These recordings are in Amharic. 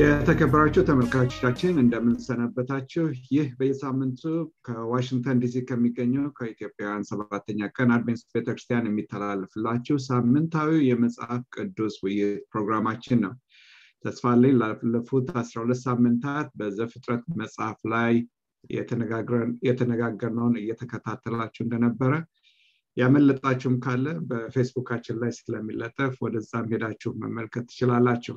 የተከበራችሁ ተመልካቾቻችን እንደምንሰነበታችሁ ይህ በየሳምንቱ ከዋሽንግተን ዲሲ ከሚገኘው ከኢትዮጵያውያን ሰባተኛ ቀን አድቬንስ ቤተክርስቲያን የሚተላለፍላችሁ ሳምንታዊ የመጽሐፍ ቅዱስ ውይይት ፕሮግራማችን ነው ተስፋ ላይ ላለፉት አስራ ሁለት ሳምንታት በዘፍጥረት መጽሐፍ ላይ የተነጋገርነውን እየተከታተላችሁ እንደነበረ ያመለጣችሁም ካለ በፌስቡካችን ላይ ስለሚለጠፍ ወደዛም ሄዳችሁ መመልከት ትችላላችሁ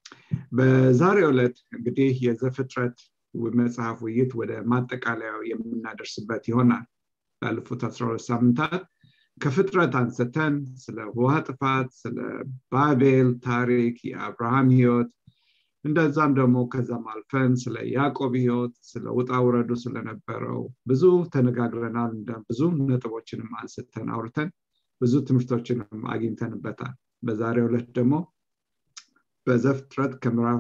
በዛሬው ዕለት እንግዲህ የዘፍጥረት መጽሐፍ ውይይት ወደ ማጠቃለያው የምናደርስበት ይሆናል ላለፉት አስራ ሁለት ሳምንታት ከፍጥረት አንስተን ስለ ውሃ ጥፋት ስለ ባቤል ታሪክ የአብርሃም ህይወት እንደዛም ደግሞ ከዛም አልፈን ስለ ያዕቆብ ህይወት ስለ ውጣ ውረዱ ስለነበረው ብዙ ተነጋግረናል ብዙ ነጥቦችንም አንስተን አውርተን ብዙ ትምህርቶችንም አግኝተንበታል በዛሬው ዕለት ደግሞ በዘፍጥረት ከምዕራፍ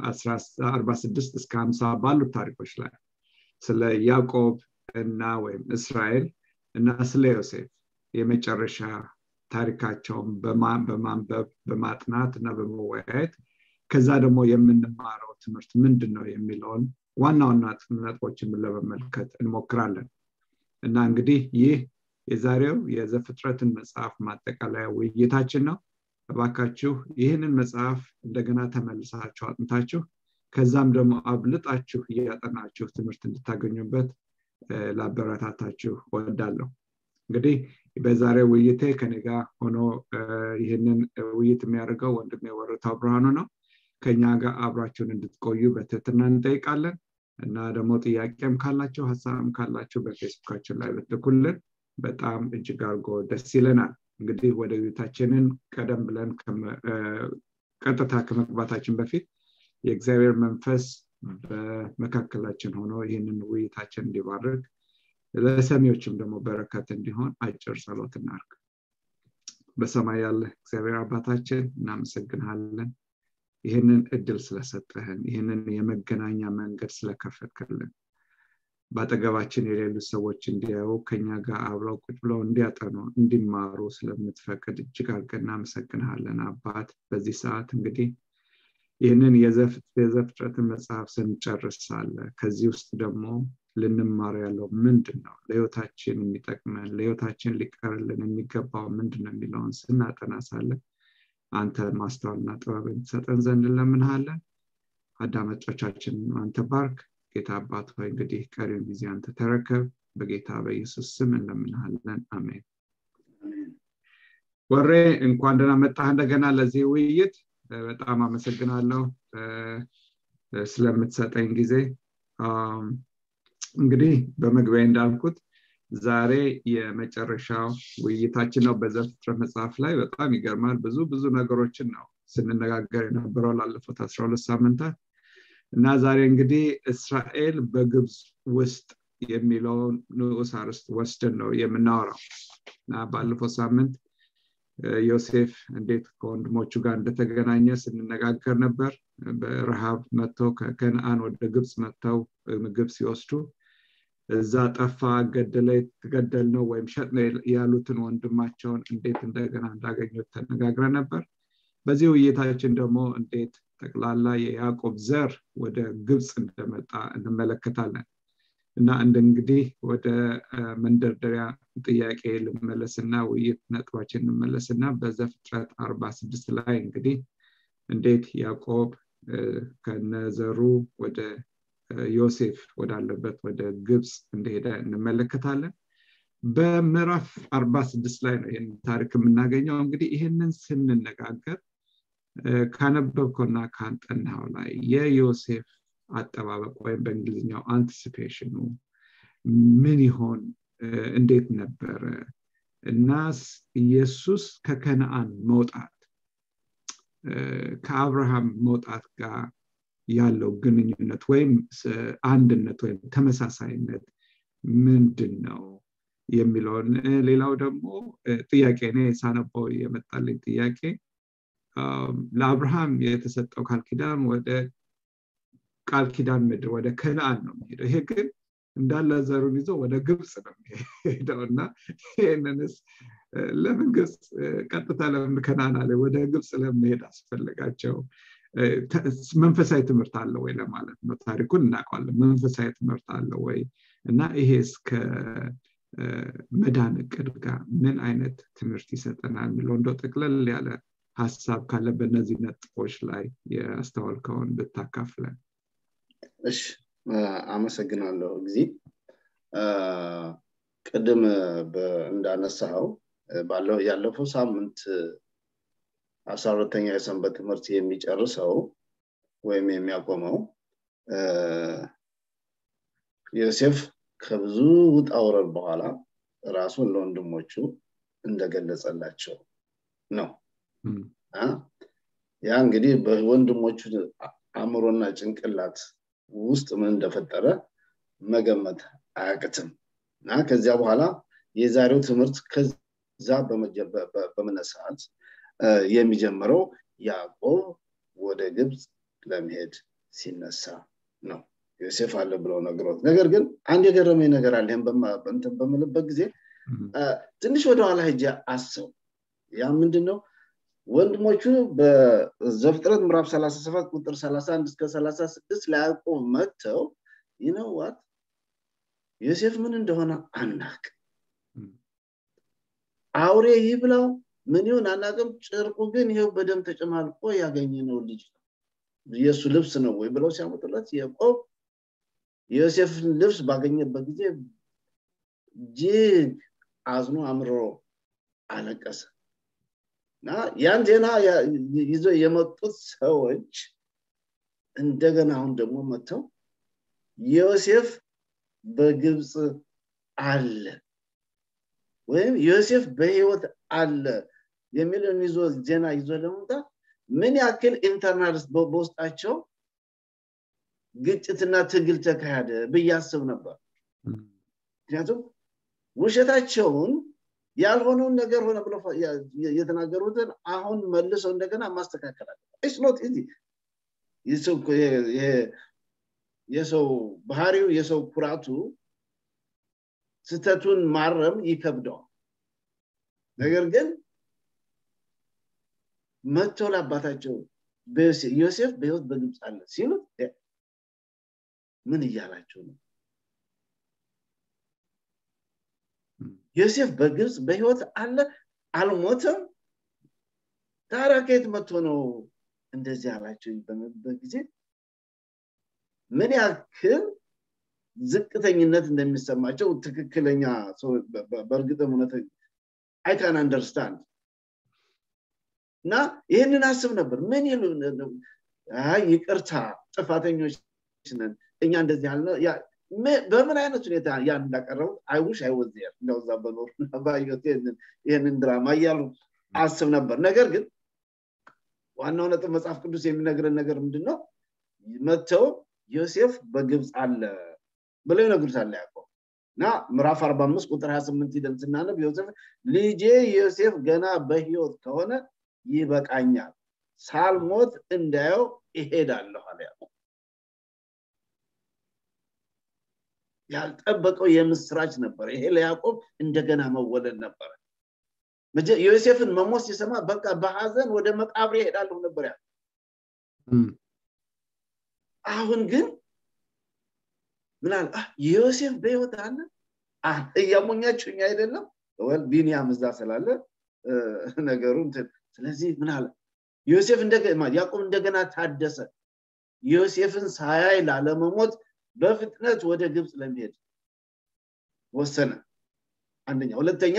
46 እስከ 50 ባሉት ታሪኮች ላይ ስለ ያዕቆብ እና ወይም እስራኤል እና ስለ ዮሴፍ የመጨረሻ ታሪካቸውን በማንበብ በማጥናት እና በመወያየት ከዛ ደግሞ የምንማረው ትምህርት ምንድን ነው የሚለውን ዋና ዋና ነጥቦችን ለመመልከት እንሞክራለን እና እንግዲህ ይህ የዛሬው የዘፍጥረትን መጽሐፍ ማጠቃለያ ውይይታችን ነው እባካችሁ ይህንን መጽሐፍ እንደገና ተመልሳችሁ አጥንታችሁ ከዛም ደግሞ አብልጣችሁ እያጠናችሁ ትምህርት እንድታገኙበት ላበረታታችሁ ወዳለሁ እንግዲህ በዛሬው ውይይቴ ከኔ ጋር ሆኖ ይህንን ውይይት የሚያደርገው ወንድም የወረታው ብርሃኑ ነው ከኛ ጋር አብራችሁን እንድትቆዩ በትህትና እንጠይቃለን እና ደግሞ ጥያቄም ካላቸው ሀሳብም ካላቸው በፌስቡካችን ላይ ብትልኩልን በጣም እጅግ አድርጎ ደስ ይለናል እንግዲህ ወደ ውይይታችንን ቀደም ብለን ቀጥታ ከመግባታችን በፊት የእግዚአብሔር መንፈስ በመካከላችን ሆኖ ይህንን ውይይታችን እንዲባርግ ለሰሚዎችም ደግሞ በረከት እንዲሆን አጭር ጸሎት እናርግ በሰማይ ያለ እግዚአብሔር አባታችን እናመሰግንሃለን ይህንን እድል ስለሰጠህን ይህንን የመገናኛ መንገድ ስለከፈትክልን በአጠገባችን የሌሉ ሰዎች እንዲያዩ ከኛ ጋር አብረው ቁጭ ብለው እንዲያጠኑ እንዲማሩ ስለምትፈቅድ እጅግ አድርገን እናመሰግንሃለን አባት በዚህ ሰዓት እንግዲህ ይህንን የዘፍጥረትን መጽሐፍ ስንጨርሳለ ከዚህ ውስጥ ደግሞ ልንማር ያለው ምንድን ነው ለህይወታችን የሚጠቅመን ለህይወታችን ሊቀርልን የሚገባው ምንድን ነው የሚለውን ስናጠና ሳለ አንተ ማስተዋልና ጥበብ የምትሰጠን ዘንድ እንለምንሃለን አዳማጮቻችን አንተ ባርክ ጌታ አባት ሆይ እንግዲህ ቀሪውን ጊዜ አንተ ተረከብ በጌታ በኢየሱስ ስም እንለምንሃለን አሜን ወሬ እንኳን ደህና መጣህ እንደገና ለዚህ ውይይት በጣም አመሰግናለሁ ስለምትሰጠኝ ጊዜ እንግዲህ በመግቢያ እንዳልኩት ዛሬ የመጨረሻው ውይይታችን ነው በዘፍጥረት መጽሐፍ ላይ በጣም ይገርማል ብዙ ብዙ ነገሮችን ነው ስንነጋገር የነበረው ላለፉት አስራ ሁለት ሳምንታት እና ዛሬ እንግዲህ እስራኤል በግብፅ ውስጥ የሚለውን ንዑስ አርስት ወስደን ነው የምናወራው እና ባለፈው ሳምንት ዮሴፍ እንዴት ከወንድሞቹ ጋር እንደተገናኘ ስንነጋገር ነበር በረሃብ መጥተው ከከነአን ወደ ግብፅ መጥተው ምግብ ሲወስዱ እዛ ጠፋ ገደለ ገደል ነው ወይም ሸጥ ነው ያሉትን ወንድማቸውን እንዴት እንደገና እንዳገኙት ተነጋግረ ነበር በዚህ ውይይታችን ደግሞ እንዴት ጠቅላላ የያዕቆብ ዘር ወደ ግብፅ እንደመጣ እንመለከታለን እና እንደ እንግዲህ ወደ መንደርደሪያ ጥያቄ ልመለስና ውይይት ነጥባችን እንመለስና በዘፍጥረት አርባ ስድስት ላይ እንግዲህ እንዴት ያዕቆብ ከነዘሩ ወደ ዮሴፍ ወዳለበት ወደ ግብፅ እንደሄደ እንመለከታለን በምዕራፍ አርባ ስድስት ላይ ነው ይህን ታሪክ የምናገኘው እንግዲህ ይህንን ስንነጋገር ካነበብከውና ካንጠናው ላይ የዮሴፍ አጠባበቅ ወይም በእንግሊዝኛው አንቲሲፔሽኑ ምን ይሆን እንዴት ነበረ እና ኢየሱስ ከከነአን መውጣት ከአብርሃም መውጣት ጋር ያለው ግንኙነት ወይም አንድነት ወይም ተመሳሳይነት ምንድን ነው የሚለውን ሌላው ደግሞ ጥያቄ እኔ ሳነበው የመጣልኝ ጥያቄ ለአብርሃም የተሰጠው ቃል ኪዳን ወደ ቃል ኪዳን ምድር ወደ ከነአን ነው የሚሄደው ይሄ ግን እንዳለ ዘሩን ይዞ ወደ ግብፅ ነው የሚሄደው እና ይህንንስ ለምን ግብፅ ቀጥታ ለምን ከናና ላይ ወደ ግብፅ ለመሄድ አስፈለጋቸው መንፈሳዊ ትምህርት አለ ወይ ለማለት ነው ታሪኩን እናውቀዋለን መንፈሳዊ ትምህርት አለ ወይ እና ይሄ እስከ መዳን እቅድ ጋር ምን አይነት ትምህርት ይሰጠናል የሚለው እንደው ጠቅለል ያለ ሀሳብ ካለ በእነዚህ ነጥቦች ላይ ያስተዋልከውን ብታካፍለን እሺ አመሰግናለሁ ጊዜ ቅድም እንዳነሳኸው ባለው ያለፈው ሳምንት አስራ ሁለተኛ የሰንበት ትምህርት የሚጨርሰው ወይም የሚያቆመው ዮሴፍ ከብዙ ውጣ ውረድ በኋላ ራሱን ለወንድሞቹ እንደገለጸላቸው ነው ያ እንግዲህ በወንድሞቹ አእምሮና ጭንቅላት ውስጥ ምን እንደፈጠረ መገመት አያቅትም እና ከዚያ በኋላ የዛሬው ትምህርት ከዛ በመነሳት የሚጀምረው ያዕቆብ ወደ ግብፅ ለመሄድ ሲነሳ ነው ዮሴፍ አለ ብለው ነግሮት ነገር ግን አንድ የገረመኝ ነገር አለ እንትን በምልበት ጊዜ ትንሽ ወደኋላ ሄጄ አሰው ያ ምንድን ነው ወንድሞቹ በዘፍጥረት ምዕራፍ 37 ቁጥር 31 እስከ 36 ለያዕቆብ መጥተው ይነዋት ዮሴፍ ምን እንደሆነ አናቅ አውሬ ይብላው ምን ይሁን አናቅም ጭርቁ ግን ይሄው በደም ተጨማልቆ ያገኘነው ልጅ ነው የእሱ ልብስ ነው ወይ ብለው ሲያመጡለት ያዕቆብ የዮሴፍን ልብስ ባገኘበት ጊዜ እጅግ አዝኖ አምርሮ አለቀሰ እና ያን ዜና ይዞ የመጡት ሰዎች እንደገና አሁን ደግሞ መጥተው ዮሴፍ በግብፅ አለ ወይም ዮሴፍ በህይወት አለ የሚለውን ይዞ ዜና ይዞ ለመምጣት ምን ያክል ኢንተርናል በውስጣቸው ግጭትና ትግል ተካሄደ ብያስብ ነበር ምክንያቱም ውሸታቸውን ያልሆነውን ነገር ሆነ ብሎ የተናገሩትን አሁን መልሰው እንደገና ማስተካከል አለ ኖት የሰው ባህሪው የሰው ኩራቱ ስተቱን ማረም ይከብደዋል ነገር ግን መጥተው ለአባታቸው ዮሴፍ በህይወት በግብፅ አለ ሲሉት ምን እያላቸው ነው ዮሴፍ በግብፅ በህይወት አለ አልሞተም ታዲያ ከየት መጥቶ ነው እንደዚህ አላቸው በምበት ጊዜ ምን ያክል ዝቅተኝነት እንደሚሰማቸው ትክክለኛ በእርግጥም እውነት አይካን አንደርስታንድ እና ይህንን አስብ ነበር ምን ይሉ ይቅርታ ጥፋተኞች ነን እኛ እንደዚህ ያልነ በምን አይነት ሁኔታ ያን እንዳቀረቡት አይውሽ አይወዝር እንደዛ በኖር ባየት ይህንን ድራማ እያሉ አስብ ነበር ነገር ግን ዋናው ነጥብ መጽሐፍ ቅዱስ የሚነግረን ነገር ምንድን ነው መጥተው ዮሴፍ በግብፅ አለ ብለው ይነግሩታል ያዕቆብ እና ምዕራፍ 45 ቁጥር 28 ሂደን ስናነብ ዮሴፍ ልጄ ዮሴፍ ገና በህይወት ከሆነ ይበቃኛል ሳልሞት እንዳየው ይሄዳለሁ አለ ያዕቆብ ያልጠበቀው የምስራች ነበር ይሄ ለያዕቆብ እንደገና መወለድ ነበረ ዮሴፍን መሞት ሲሰማ በቃ በሀዘን ወደ መቃብር ይሄዳለሁ ነበር ያ አሁን ግን ምናል ዮሴፍ በህይወት አለ እያሞኛችሁኝ አይደለም ወል ቢንያም እዛ ስላለ ነገሩ ስለዚህ ምን አለ ዮሴፍ ያዕቆብ እንደገና ታደሰ ዮሴፍን ሳያይ ላለመሞት በፍጥነት ወደ ግብፅ ለመሄድ ወሰነ አንደኛ ሁለተኛ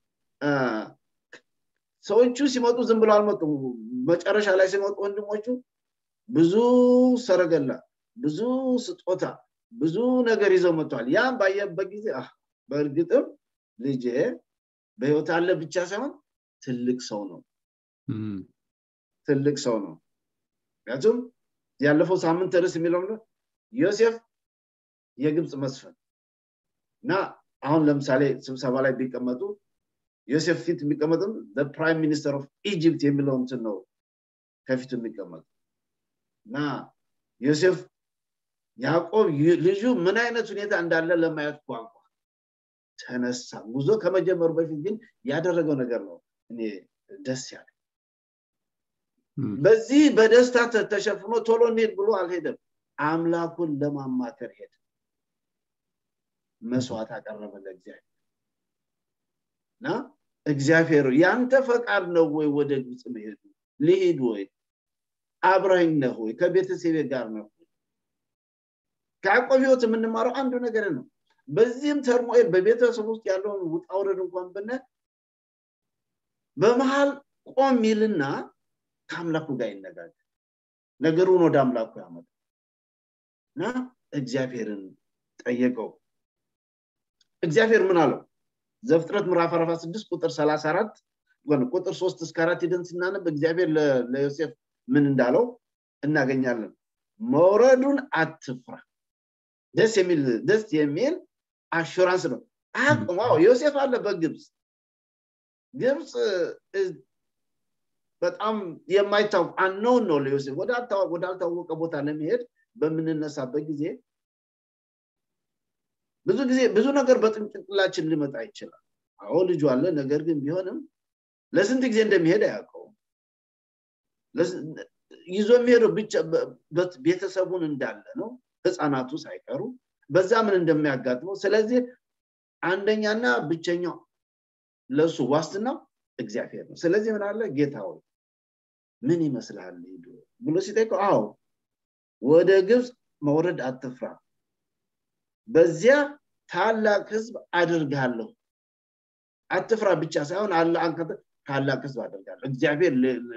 ሰዎቹ ሲመጡ ዝም ብሎ አልመጡም መጨረሻ ላይ ሲመጡ ወንድሞቹ ብዙ ሰረገላ ብዙ ስጦታ ብዙ ነገር ይዘው መጥተዋል ያም ባየበት ጊዜ በእርግጥም ልጄ በህይወት አለ ብቻ ሳይሆን ትልቅ ሰው ነው ትልቅ ሰው ነው ምክንያቱም ያለፈው ሳምንት ርስ የሚለው ዮሴፍ የግብፅ መስፈን እና አሁን ለምሳሌ ስብሰባ ላይ ቢቀመጡ ዮሴፍ ፊት የሚቀመጥም ፕራይም ሚኒስተር ኦፍ ኢጅፕት የሚለው እንትን ነው ከፊቱ የሚቀመጡ እና ዮሴፍ ያዕቆብ ልጁ ምን አይነት ሁኔታ እንዳለ ለማየት ቋንቋ ተነሳ ጉዞ ከመጀመሩ በፊት ግን ያደረገው ነገር ነው እኔ ደስ ያለ በዚህ በደስታ ተሸፍኖ ቶሎ እንሄድ ብሎ አልሄደም አምላኩን ለማማከር ሄደ መስዋዕት አቀረበ ለእግዚአብሔር እና እግዚአብሔር ያንተ ፈቃድ ነው ወይ ወደ ግብፅ መሄዱ ልሂድ ወይ አብረኝ ነህ ወይ ከቤተሰቤ ጋር ነው ከያዕቆብ ህይወት የምንማረው አንዱ ነገር ነው በዚህም ተርሞኤል በቤተሰብ ውስጥ ያለውን ውጣውረድ እንኳን ብነ በመሃል ቆም ይልና ከአምላኩ ጋር ይነጋገር ነገሩን ወደ አምላኩ ያመጣ እና እግዚአብሔርን ጠየቀው እግዚአብሔር ምን አለው ዘፍጥረት ምዕራፍ 46 ቁጥር 34 ቁጥር 3 እስከ 4 ሂደን ስናነብ እግዚአብሔር ለዮሴፍ ምን እንዳለው እናገኛለን መውረዱን አትፍራ ደስ የሚል ደስ የሚል አሹራንስ ነው አቅም ዮሴፍ አለ በግብፅ ግብፅ በጣም የማይታወቅ አነውን ነው ለዮሴፍ ወዳልታወቀ ቦታ ለመሄድ በምንነሳበት ጊዜ ብዙ ጊዜ ብዙ ነገር በጥንቅላችን ሊመጣ ይችላል አዎ ልጁ አለ ነገር ግን ቢሆንም ለስንት ጊዜ እንደሚሄድ አያውቀውም ይዞ የሚሄደው ብቻ ቤተሰቡን እንዳለ ነው ህፃናቱ ሳይቀሩ በዛ ምን እንደሚያጋጥመው ስለዚህ አንደኛና ብቸኛው ለእሱ ዋስትናው እግዚአብሔር ነው ስለዚህ ምን አለ ጌታ ሆይ ምን ይመስልሃል ሄዱ ብሎ ሲጠይቀው አዎ ወደ ግብፅ መውረድ አትፍራ በዚያ ታላቅ ህዝብ አድርጋለሁ አትፍራ ብቻ ሳይሆን አለ አንከተ ታላቅ ህዝብ አድርጋለሁ እግዚአብሔር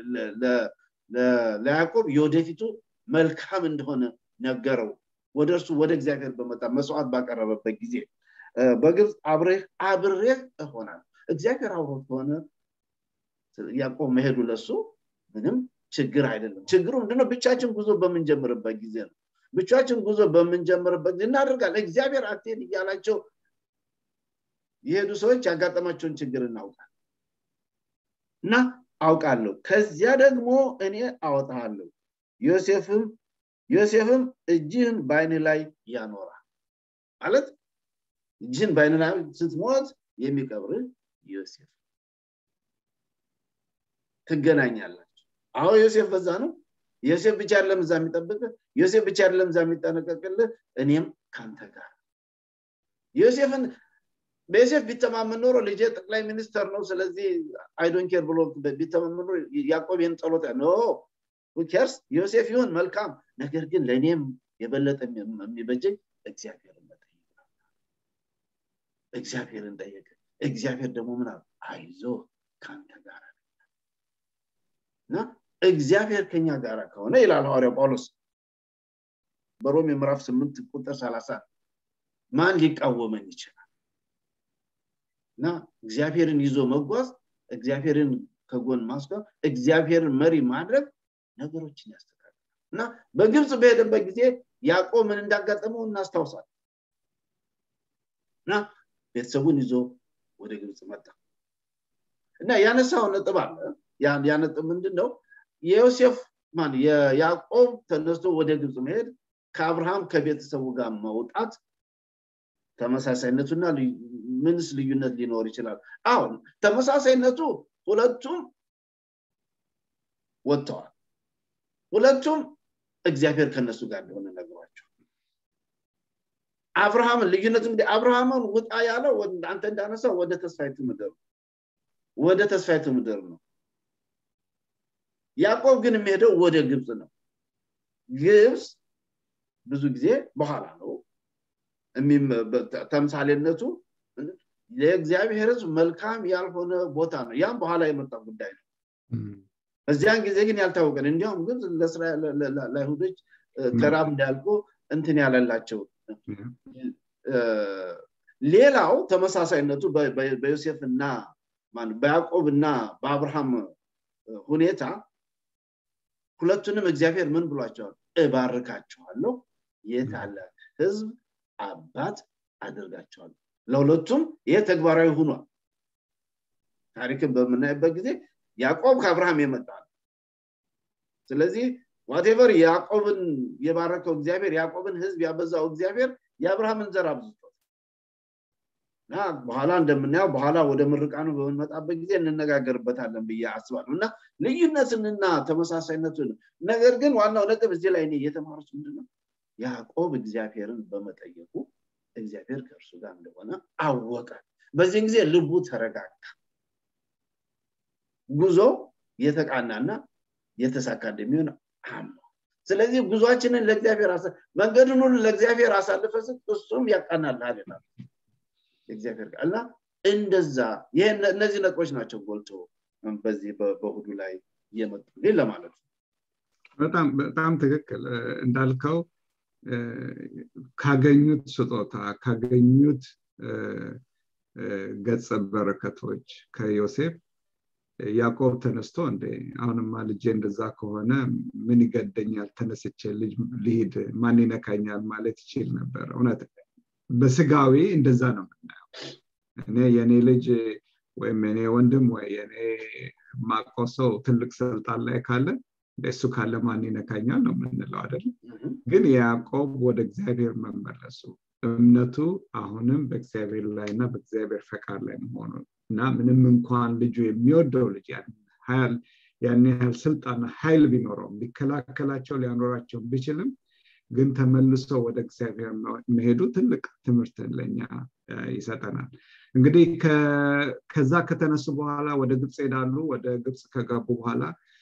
ለያዕቆብ የወደፊቱ መልካም እንደሆነ ነገረው ወደ እርሱ ወደ እግዚአብሔር በመጣ መስዋዕት ባቀረበበት ጊዜ በግብፅ አብሬህ አብሬህ እሆናል እግዚአብሔር አብሮት ከሆነ ያዕቆብ መሄዱ ለሱ ምንም ችግር አይደለም ችግሩ ምንድነው ብቻችን ጉዞ በምንጀምርበት ጊዜ ነው ብቻችን ጉዞ በምንጀምርበት ጊዜ እናደርጋለን እግዚአብሔር አትሄድ እያላቸው የሄዱ ሰዎች ያጋጠማቸውን ችግር እናውቃል እና አውቃለሁ ከዚያ ደግሞ እኔ አወጣሃለሁ ዮሴፍም ዮሴፍም እጅህን በአይን ላይ ያኖራል ማለት እጅህን በአይን ላይ ስትሞት የሚቀብር ዮሴፍ ትገናኛላችሁ አሁ ዮሴፍ በዛ ነው ዮሴፍ ብቻ አይደለም እዛ የሚጠብቅ ዮሴፍ ብቻ አይደለም እዛ የሚጠነቀቅልህ እኔም ካንተ ጋር ዮሴፍን በዮሴፍ ቢተማመን ኖሮ ልጄ ጠቅላይ ሚኒስተር ነው ስለዚህ አይዶን ኬር ብሎ ቢተማመን ኖሮ ያዕቆብ ይህን ጸሎት ኖ ኬርስ ዮሴፍ ይሁን መልካም ነገር ግን ለእኔም የበለጠ የሚበጀኝ እግዚአብሔርን መጠየቅ እግዚአብሔርን ጠየቀ እግዚአብሔር ደግሞ ምን አይዞ ከአንተ ጋር እና እግዚአብሔር ከኛ ጋር ከሆነ ይላል ሐዋርያው ጳውሎስ በሮሜ ምዕራፍ ስምንት ቁጥር ሰላሳ ማን ሊቃወመን ይችላል እና እግዚአብሔርን ይዞ መጓዝ እግዚአብሔርን ከጎን ማስጓዝ እግዚአብሔርን መሪ ማድረግ ነገሮችን ያስተካክላል እና በግብፅ በሄደበት ጊዜ ያዕቆብ ምን እንዳጋጠመው እናስታውሳል እና ቤተሰቡን ይዞ ወደ ግብፅ መጣ እና ያነሳው ነጥብ አለ ያ ነጥብ ምንድን ነው የዮሴፍ ማን የያዕቆብ ተነስቶ ወደ ግብፅ መሄድ ከአብርሃም ከቤተሰቡ ጋር መውጣት ተመሳሳይነቱና ምንስ ልዩነት ሊኖር ይችላል አሁን ተመሳሳይነቱ ሁለቱም ወጥተዋል ሁለቱም እግዚአብሔር ከነሱ ጋር እንደሆነ ነግሯቸው አብርሃምን ልዩነት እንግዲህ አብርሃምን ውጣ ያለው አንተ እንዳነሳው ወደ ተስፋይቱ ምድር ወደ ተስፋይቱ ምድር ነው ያዕቆብ ግን የሚሄደው ወደ ግብፅ ነው ግብፅ ብዙ ጊዜ በኋላ ነው ተምሳሌነቱ የእግዚአብሔር ህዝብ መልካም ያልሆነ ቦታ ነው ያም በኋላ የመጣ ጉዳይ ነው በዚያን ጊዜ ግን ያልታወቀን እንዲያውም ግን ለአይሁዶች ተራብ እንዳያልቁ እንትን ያለላቸው ሌላው ተመሳሳይነቱ በዮሴፍ እና በያዕቆብ እና በአብርሃም ሁኔታ ሁለቱንም እግዚአብሔር ምን ብሏቸዋል እባርካቸዋለሁ የታላቅ ህዝብ አባት አድርጋቸዋለሁ ለሁለቱም ይህ ተግባራዊ ሆኗል ታሪክን በምናይበት ጊዜ ያዕቆብ ከአብርሃም የመጣ ነው ስለዚህ ዋቴቨር ያዕቆብን የባረከው እግዚአብሔር ያዕቆብን ህዝብ ያበዛው እግዚአብሔር የአብርሃምን ዘር አብዝቷል እና በኋላ እንደምናየው በኋላ ወደ ምርቃኑ በምንመጣበት ጊዜ እንነጋገርበታለን ብዬ አስባለሁ እና ልዩነትንና ተመሳሳይነቱን ነገር ግን ዋናው ነጥብ እዚህ ላይ እኔ እየተማሩት ምንድነው ያዕቆብ እግዚአብሔርን በመጠየቁ እግዚአብሔር ከእርሱ ጋር እንደሆነ አወቀ በዚህን ጊዜ ልቡ ተረጋጋ ጉዞ የተቃናና የተሳካ እንደሚሆን አምኖ ስለዚህ ጉዟችንን ለእግዚአብሔር መንገድን ሁሉ ለእግዚአብሔር አሳልፈ እሱም ያቃናልሃል ይላል እግዚአብሔር ቃል እና እንደዛ እነዚህ ነጥቦች ናቸው ጎልቶ በዚህ በእሁዱ ላይ እየመጡልኝ ለማለት ነው በጣም በጣም ትክክል እንዳልከው ካገኙት ስጦታ ካገኙት ገጸ በረከቶች ከዮሴፍ ያዕቆብ ተነስቶ እንደ አሁንማ ልጄ እንደዛ ከሆነ ምን ይገደኛል ተነስቼ ልሂድ ማን ይነካኛል ማለት ይችል ነበር እውነት በስጋዊ እንደዛ ነው የምናየው እኔ የእኔ ልጅ ወይም የኔ ወንድም ወይ የኔ ማቆሰው ትልቅ ስልጣን ላይ ካለ እሱ ካለ ማን ይነካኛል ነው የምንለው አይደለም ግን ያዕቆብ ወደ እግዚአብሔር መመለሱ እምነቱ አሁንም በእግዚአብሔር ላይ እና በእግዚአብሔር ፈቃድ ላይ መሆኑ እና ምንም እንኳን ልጁ የሚወደው ልጅ ያን ያህል ስልጣን ኃይል ቢኖረውም ሊከላከላቸው ሊያኖራቸው ቢችልም ግን ተመልሶ ወደ እግዚአብሔር መሄዱ ትልቅ ትምህርት ለኛ ይሰጠናል እንግዲህ ከዛ ከተነሱ በኋላ ወደ ግብፅ ሄዳሉ ወደ ግብፅ ከገቡ በኋላ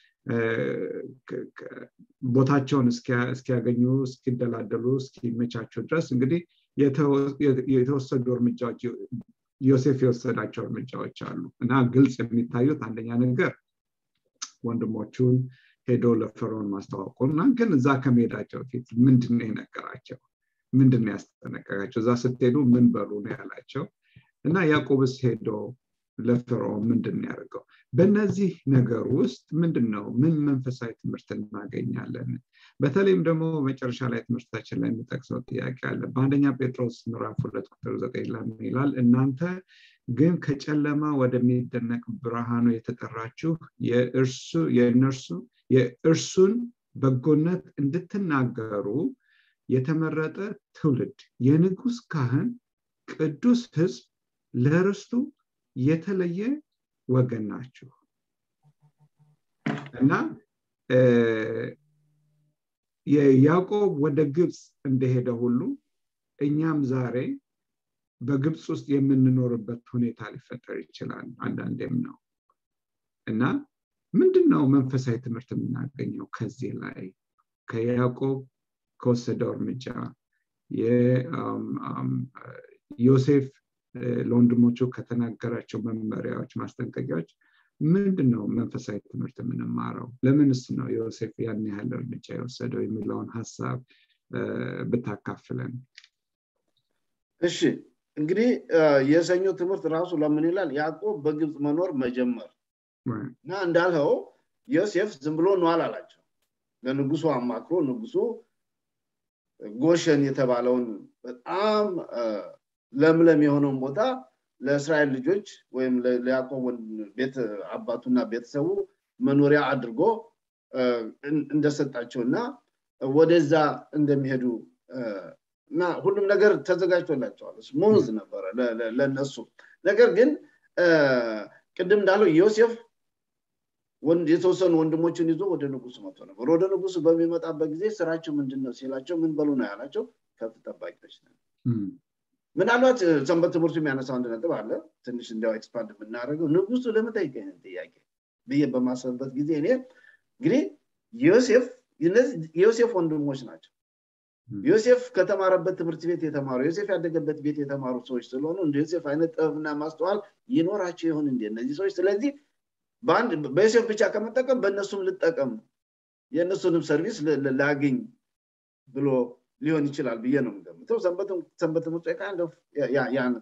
ቦታቸውን እስኪያገኙ እስኪደላደሉ እስኪመቻቸው ድረስ እንግዲህ የተወሰዱ እርምጃዎች ዮሴፍ የወሰዳቸው እርምጃዎች አሉ እና ግልጽ የሚታዩት አንደኛ ነገር ወንድሞቹን ሄዶ ለፈርዖን ማስተዋወቁ እና ግን እዛ ከመሄዳቸው ፊት ምንድን የነገራቸው ምንድን ያስጠነቀቃቸው እዛ ስትሄዱ ምን በሉ ነው ያላቸው እና ያዕቆብስ ሄዶ ለፈርዖን ምንድን ያደርገው በእነዚህ ነገር ውስጥ ምንድን ነው ምን መንፈሳዊ ትምህርት እናገኛለን በተለይም ደግሞ መጨረሻ ላይ ትምህርታችን ላይ የሚጠቅሰው ጥያቄ አለ በአንደኛ ጴጥሮስ ምዕራፍ ሁለት ቁጥር ዘጠኝ ላይ ይላል እናንተ ግን ከጨለማ ወደሚደነቅ ብርሃኑ የተጠራችሁ የእርሱ የእነርሱ የእርሱን በጎነት እንድትናገሩ የተመረጠ ትውልድ የንጉስ ካህን ቅዱስ ህዝብ ለርስቱ የተለየ ወገን ናችሁ እና የያዕቆብ ወደ ግብፅ እንደሄደ ሁሉ እኛም ዛሬ በግብፅ ውስጥ የምንኖርበት ሁኔታ ሊፈጠር ይችላል አንዳንዴም ነው እና ምንድን ነው መንፈሳዊ ትምህርት የምናገኘው ከዚህ ላይ ከያዕቆብ ከወሰደው እርምጃ ዮሴፍ ለወንድሞቹ ከተናገራቸው መመሪያዎች ማስጠንቀቂያዎች ምንድን ነው መንፈሳዊ ትምህርት የምንማረው ለምንስ ነው ዮሴፍ ያን ያህል እርምጃ የወሰደው የሚለውን ሀሳብ ብታካፍለን እሺ እንግዲህ የሰኞ ትምህርት ራሱ ለምን ይላል ያዕቆብ በግብፅ መኖር መጀመር እና እንዳልኸው ዮሴፍ ዝም ብሎ ነዋል አላቸው ለንጉሱ አማክሮ ንጉሱ ጎሸን የተባለውን በጣም ለምለም የሆነውን ቦታ ለእስራኤል ልጆች ወይም ለያዕቆብ ቤት አባቱና ቤተሰቡ መኖሪያ አድርጎ እንደሰጣቸው እና ወደዛ እንደሚሄዱ እና ሁሉም ነገር ተዘጋጅቶላቸዋል ሙዝ ነበረ ለነሱ ነገር ግን ቅድም እንዳለው ዮሴፍ የተወሰኑ ወንድሞችን ይዞ ወደ ንጉሱ መጥቶ ነበር ወደ ንጉሱ በሚመጣበት ጊዜ ስራቸው ምንድን ነው ሲላቸው ምን በሉ ነው ያላቸው ከብት ጠባቂዎች ነው ምናልባት ሰንበት ትምህርቱ የሚያነሳው አንድ ነጥብ አለ ትንሽ እንዲያው ኤክስፓንድ የምናደርገው ንጉሱ ለምን ጠይቀኝ ጥያቄ ብዬ በማሰብበት ጊዜ እኔ እንግዲህ ዮሴፍ የዮሴፍ ወንድሞች ናቸው ዮሴፍ ከተማረበት ትምህርት ቤት የተማሩ ዮሴፍ ያደገበት ቤት የተማሩ ሰዎች ስለሆኑ እንደ ዮሴፍ አይነት ጥበብና ማስተዋል ይኖራቸው ይሆን እንዴ እነዚህ ሰዎች ስለዚህ በዮሴፍ ብቻ ከመጠቀም በእነሱም ልጠቀም የእነሱንም ሰርቪስ ላግኝ ብሎ ሊሆን ይችላል ብዬ ነው የምገምተው ሰንበት ትምህርት ያን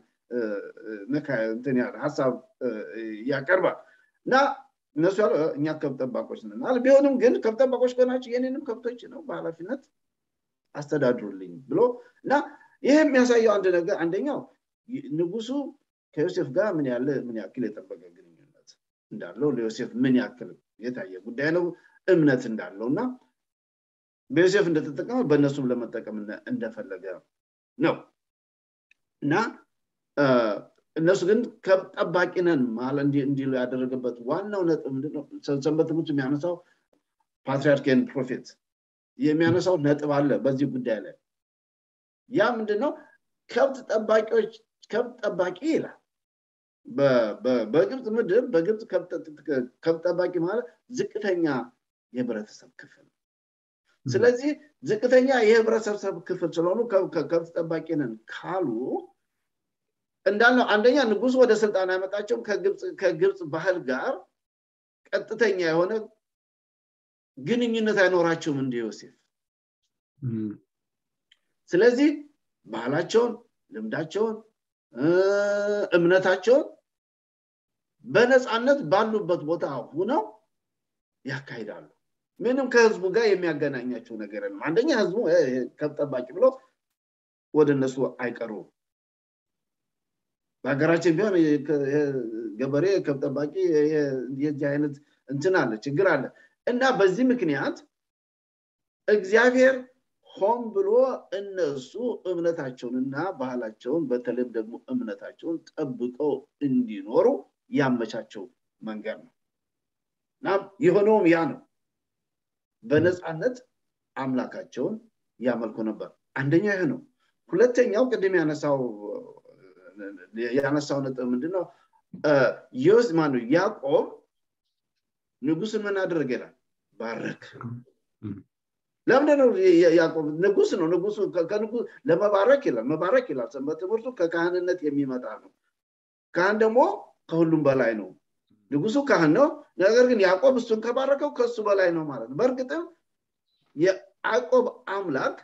እንትን ያለ ሀሳብ ያቀርባል እና እነሱ ያለ እኛ ከብት ጠባቆች ነን ቢሆንም ግን ከብት ጠባቆች ከሆናቸው የኔንም ከብቶች ነው በኃላፊነት አስተዳድሩልኝ ብሎ እና ይህ የሚያሳየው አንድ ነገር አንደኛው ንጉሱ ከዮሴፍ ጋር ምን ያለ ምን ያክል የጠበቀ ግንኙነት እንዳለው ለዮሴፍ ምን ያክል የታየ ጉዳይ ነው እምነት እንዳለው እና በዮሴፍ እንደተጠቀመ በእነሱም ለመጠቀም እንደፈለገ ነው እና እነሱ ግን ከብት ጠባቂ ነን ማለት እንዲሉ ያደረገበት ዋናው ነጥብ ምንድነው ሰንበት ትምህርት የሚያነሳው ፓትሪያርክን ፕሮፌት የሚያነሳው ነጥብ አለ በዚህ ጉዳይ ላይ ያ ምንድነው ከብት ጠባቂዎች ከብት ጠባቂ ይላል በግብፅ ምድር በግብፅ ከብት ጠባቂ ማለት ዝቅተኛ የህብረተሰብ ክፍል ስለዚህ ዝቅተኛ የህብረተሰብ ክፍል ስለሆኑ ከብት ጠባቂ ነን ካሉ እንዳልነው አንደኛ ንጉስ ወደ ስልጣን ያመጣቸውም ከግብፅ ባህል ጋር ቀጥተኛ የሆነ ግንኙነት አይኖራቸውም እንደ ዮሴፍ ስለዚህ ባህላቸውን ልምዳቸውን እምነታቸውን በነፃነት ባሉበት ቦታ ሁነው ያካሂዳሉ ምንም ከህዝቡ ጋር የሚያገናኛቸው ነገር የለም አንደኛ ህዝቡ ከብት ጠባቂ ብሎ ወደ እነሱ አይቀሩም በሀገራችን ቢሆን ገበሬ ከብት ጠባቂ የዚህ አይነት እንትን አለ ችግር አለ እና በዚህ ምክንያት እግዚአብሔር ሆን ብሎ እነሱ እምነታቸውንና ባህላቸውን በተለይም ደግሞ እምነታቸውን ጠብቀው እንዲኖሩ ያመቻቸው መንገድ ነው እና የሆነውም ያ ነው በነፃነት አምላካቸውን ያመልኩ ነበር አንደኛ ይህ ነው ሁለተኛው ቅድም ያነሳው ያነሳው ነጥብ ምንድነው ዮስ ማኑ ያዕቆብ ንጉስን ምን አደረገ ይላል ባረክ ለምንድነው ያዕቆብ ንጉስ ነው ንጉሱ ለመባረክ ይላል መባረክ ይላል ሰንበት ትምህርቱ ከካህንነት የሚመጣ ነው ካህን ደግሞ ከሁሉም በላይ ነው ንጉሱ ካህን ነው ነገር ግን ያዕቆብ እሱን ከባረከው ከሱ በላይ ነው ማለት ነው በእርግጥም የያዕቆብ አምላክ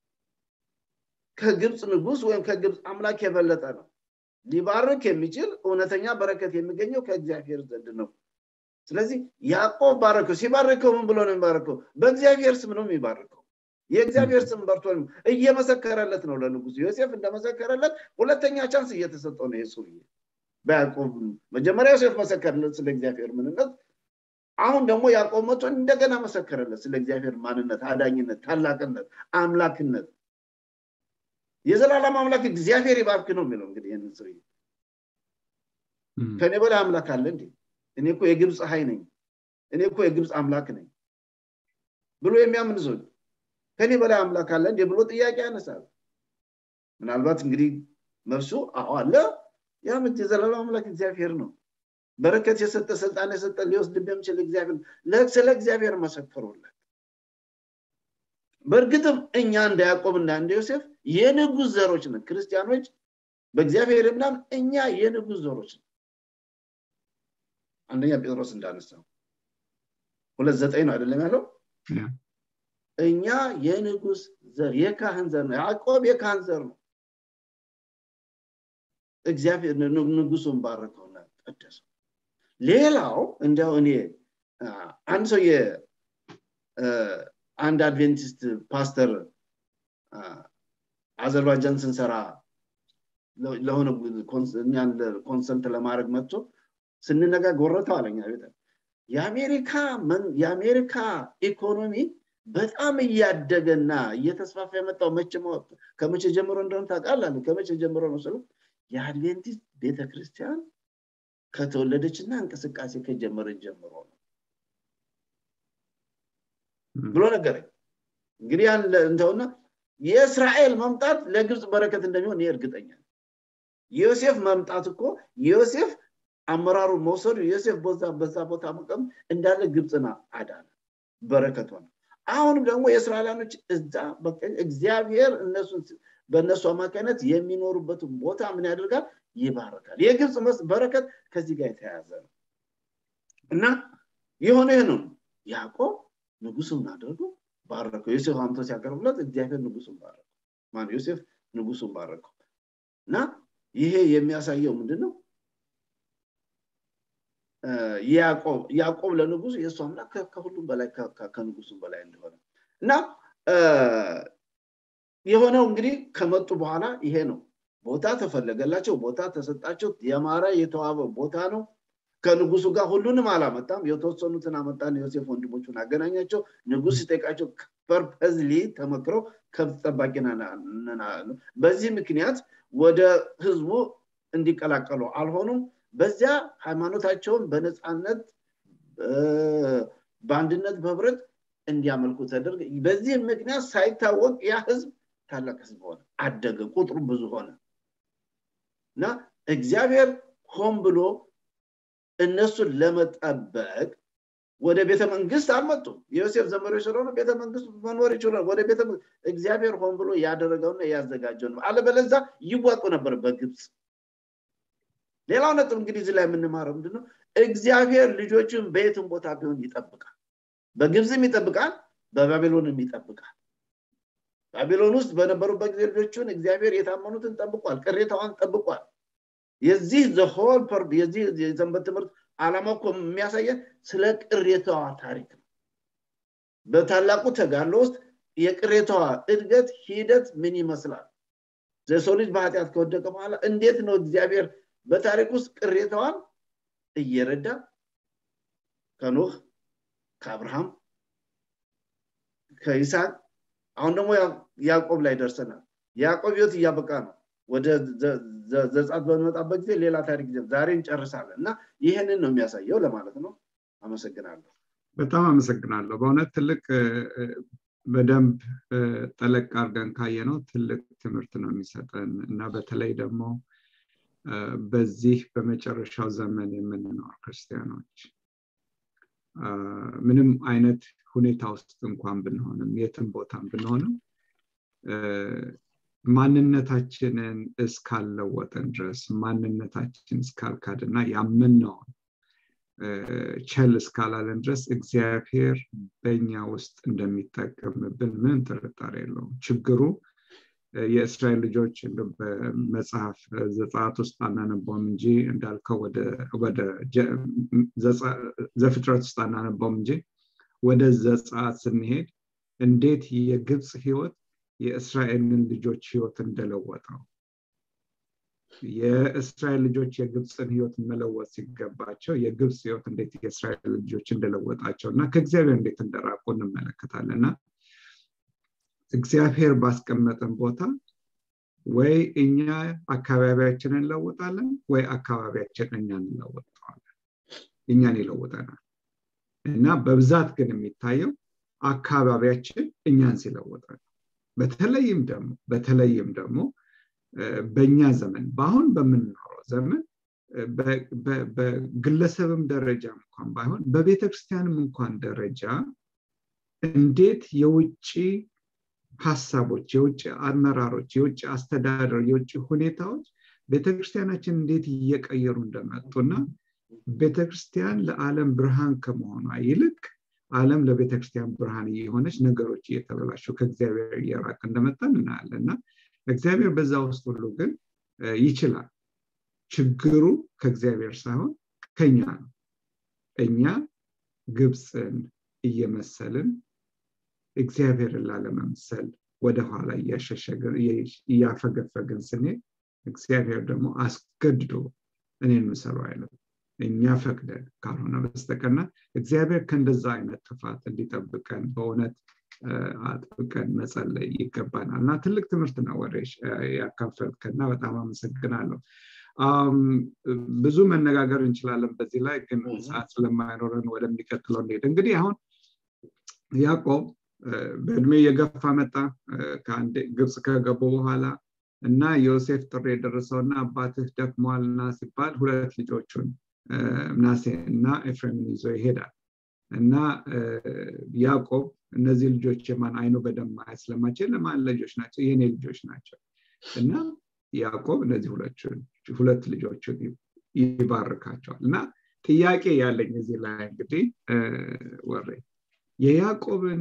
ከግብፅ ንጉስ ወይም ከግብፅ አምላክ የበለጠ ነው ሊባርክ የሚችል እውነተኛ በረከት የሚገኘው ከእግዚአብሔር ዘንድ ነው ስለዚህ ያዕቆብ ባረከው ሲባርከው ምን ብሎ ነው የሚባረከው በእግዚአብሔር ስም ነው የሚባርከው የእግዚአብሔር ስም በርቶ እየመሰከረለት ነው ለንጉሱ ዮሴፍ እንደመሰከረለት ሁለተኛ ቻንስ እየተሰጠው ነው የሱ በያዕቆብ መጀመሪያ ዮሴፍ መሰከረለት ስለ እግዚአብሔር ምንነት አሁን ደግሞ ያዕቆብ መቶ እንደገና መሰከረለት ስለ እግዚአብሔር ማንነት አዳኝነት ታላቅነት አምላክነት የዘላለም አምላክ እግዚአብሔር ይባርክ ነው የሚለው እንግዲህ ይህንን ሰው ከኔ በላይ አምላክ አለ እንዴ እኔ እኮ የግብፅ ሀይ ነኝ እኔ እኮ የግብፅ አምላክ ነኝ ብሎ የሚያምን ሰው ከኔ በላይ አምላክ አለ እንዴ ብሎ ጥያቄ ያነሳል ምናልባት እንግዲህ መልሱ አዎ አለ ያም የዘላለም አምላክ እግዚአብሔር ነው በረከት የሰጠ ስልጣን የሰጠ ሊወስድ የሚችል እግዚአብሔር ስለ እግዚአብሔር መሰከሩለት በእርግጥም እኛ እንደ ያዕቆብ እና እንደ ዮሴፍ የንጉስ ዘሮች ነን ክርስቲያኖች በእግዚአብሔር ምናምን እኛ የንጉስ ዘሮች ነን አንደኛ ጴጥሮስ እንዳነሳው ሁለት ዘጠኝ ነው አይደለም ያለው እኛ የንጉስ ዘር የካህን ዘር ነው ያዕቆብ የካህን ዘር ነው እግዚአብሔር ንጉሱን ባረከውና ቀደሰው ሌላው እንዲያው እኔ አንድ ሰው አንድ አድቬንቲስት ፓስተር አዘርባይጃን ስንሰራ ለሆነ ኮንሰልት ለማድረግ መጥቶ ስንነጋገር ወረተው አለኛ ቤተ የአሜሪካ የአሜሪካ ኢኮኖሚ በጣም እያደገና እየተስፋፋ የመጣው መቼ ከመቼ ጀምሮ እንደሆነ ታውቃለህ ከመቼ ጀምሮ ነው ስሉ የአድቬንቲስት ቤተክርስቲያን ከተወለደችና እንቅስቃሴ ከጀመረች ጀምሮ ነው ብሎ ነገረኝ እንግዲህ ያን እንተውና የእስራኤል መምጣት ለግብፅ በረከት እንደሚሆን ይህ እርግጠኛ ዮሴፍ መምጣት እኮ ዮሴፍ አመራሩን መውሰዱ ዮሴፍ በዛ ቦታ መቀም እንዳለ ግብፅና አዳነ በረከት ሆነ አሁንም ደግሞ የእስራኤላኖች እዛ እግዚአብሔር እነሱን በእነሱ አማካኝነት የሚኖሩበትን ቦታ ምን ያደርጋል ይባረካል የግብፅ በረከት ከዚህ ጋር የተያያዘ ነው እና የሆነ ይህ ነው ያዕቆብ ንጉሱን አድርጎ ባረከው ዮሴፍ አምቶ ሲያቀርብለት እግዚአብሔር ንጉሱን ባረከው ማን ዮሴፍ ንጉሱን ባረከው እና ይሄ የሚያሳየው ምንድን ነው ያዕቆብ ለንጉሱ የእሱ አምላክ ከሁሉም በላይ ከንጉሱም በላይ እንደሆነ እና የሆነው እንግዲህ ከመጡ በኋላ ይሄ ነው ቦታ ተፈለገላቸው ቦታ ተሰጣቸው የማረ የተዋበ ቦታ ነው ከንጉሱ ጋር ሁሉንም አላመጣም የተወሰኑትን አመጣን ዮሴፍ ወንድሞቹን አገናኛቸው ንጉስ ሲጠቃቸው ፐርፐዝሊ ተመክረው ከብት ጠባቂ በዚህ ምክንያት ወደ ህዝቡ እንዲቀላቀሉ አልሆኑም በዚያ ሃይማኖታቸውን በነፃነት በአንድነት በህብረት እንዲያመልኩ ተደርገ በዚህ ምክንያት ሳይታወቅ ያ ህዝብ ታላቅ ህዝብ ሆነ አደገ ቁጥሩ ብዙ ሆነ እና እግዚአብሔር ሆን ብሎ እነሱን ለመጠበቅ ወደ ቤተ መንግስት አልመጡም የዮሴፍ ዘመዶች ስለሆነ ቤተ መንግስት መኖር ይችላል ወደ ቤተ እግዚአብሔር ሆን ብሎ ያደረገውና ያዘጋጀው ነው አለበለዛ ይዋጡ ነበር በግብፅ ሌላው ነጥብ እንግዲህ እዚህ ላይ የምንማረው ምንድነው እግዚአብሔር ልጆችን በየትም ቦታ ቢሆን ይጠብቃል በግብፅም ይጠብቃል በባቢሎንም ይጠብቃል ባቢሎን ውስጥ በነበሩበት ጊዜ ልጆቹን እግዚአብሔር የታመኑትን ጠብቋል ቅሬታዋን ጠብቋል የዚህ ዘሆል ፐርድ የዚህ የሰንበት ትምህርት አላማ እኮ የሚያሳየን ስለ ቅሬታዋ ታሪክ ነው በታላቁ ተጋድሎ ውስጥ የቅሬታዋ እድገት ሂደት ምን ይመስላል የሰው ልጅ በኃጢአት ከወደቀ በኋላ እንዴት ነው እግዚአብሔር በታሪክ ውስጥ ቅሬታዋን እየረዳ ከኖህ ከአብርሃም ከይስሐቅ አሁን ደግሞ ያዕቆብ ላይ ደርሰናል ያዕቆብ ህይወት እያበቃ ነው ወደ ዘጻት በመጣበት ጊዜ ሌላ ታሪክ ዛሬ እንጨርሳለን እና ይህንን ነው የሚያሳየው ለማለት ነው አመሰግናለሁ በጣም አመሰግናለሁ በእውነት ትልቅ በደንብ ጠለቅ አድርገን ካየ ነው ትልቅ ትምህርት ነው የሚሰጠን እና በተለይ ደግሞ በዚህ በመጨረሻው ዘመን የምንኖር ክርስቲያኖች ምንም አይነት ሁኔታ ውስጥ እንኳን ብንሆንም የትም ቦታም ብንሆንም ማንነታችንን እስካልለወጠን ድረስ ማንነታችን እስካልካድና ያምነውን ቸል እስካላለን ድረስ እግዚአብሔር በኛ ውስጥ እንደሚጠቀምብን ምንም ጥርጣሬ የለውም ችግሩ የእስራኤል ልጆች በመጽሐፍ ዘጻት ውስጥ አናነበውም እንጂ እንዳልከው ወደ ዘፍጥረት ውስጥ አናነበውም እንጂ ወደ ዘጻት ስንሄድ እንዴት የግብፅ ህይወት የእስራኤልን ልጆች ህይወት እንደለወጠው የእስራኤል ልጆች የግብፅን ህይወት መለወጥ ሲገባቸው የግብፅ ህይወት እንዴት የእስራኤል ልጆች እንደለወጣቸው እና ከእግዚአብሔር እንዴት እንደራቁ እንመለከታለን እና እግዚአብሔር ባስቀመጠን ቦታ ወይ እኛ አካባቢያችንን እንለውጣለን ወይ አካባቢያችን እኛን እንለውጠዋለን እኛን ይለውጠናል እና በብዛት ግን የሚታየው አካባቢያችን እኛን ሲለውጠ ነው በተለይም ደግሞ በተለይም ደግሞ በእኛ ዘመን በአሁን በምንኖረው ዘመን በግለሰብም ደረጃ እንኳን ባይሆን በቤተክርስቲያንም እንኳን ደረጃ እንዴት የውጭ ሀሳቦች የውጭ አመራሮች የውጭ አስተዳደር የውጭ ሁኔታዎች ቤተክርስቲያናችን እንዴት እየቀየሩ እንደመጡና ቤተክርስቲያን ለዓለም ብርሃን ከመሆኗ ይልቅ ዓለም ለቤተክርስቲያን ብርሃን እየሆነች ነገሮች እየተበላሹ ከእግዚአብሔር እየራቅ እንደመጣን እናያለን እና እግዚአብሔር በዛ ውስጥ ሁሉ ግን ይችላል ችግሩ ከእግዚአብሔር ሳይሆን ከኛ ነው እኛ ግብፅን እየመሰልን እግዚአብሔርን ላለመምሰል ወደኋላ እያፈገፈግን ስንሄድ እግዚአብሔር ደግሞ አስገድዶ እኔን ምሰሉ አይለም እኛ ፈቅደን ካልሆነ በስተቀርና እግዚአብሔር ከእንደዛ አይነት ጥፋት እንዲጠብቀን በእውነት አጥብቀን መጸለይ ይገባናል እና ትልቅ ትምህርት ነው ወደ ያካፈልከና በጣም አመሰግናለሁ ብዙ መነጋገር እንችላለን በዚህ ላይ ግን ሰዓት ስለማይኖረን ወደሚቀጥለው እንሄድ እንግዲህ አሁን ያዕቆብ በእድሜ እየገፋ መጣ ከአንድ ግብፅ ከገቡ በኋላ እና ዮሴፍ ጥሪ የደረሰውና አባትህ ደክሟልና ሲባል ሁለት ልጆቹን ምናሴ እና ኤፍሬምን ይዞ ይሄዳል እና ያዕቆብ እነዚህ ልጆች የማን አይኑ በደም ማየት ስለማይችል ለማን ልጆች ናቸው የኔ ልጆች ናቸው እና ያዕቆብ እነዚህ ሁለት ልጆችን ይባርካቸዋል እና ጥያቄ ያለኝ እዚህ ላይ እንግዲህ ወሬ የያዕቆብን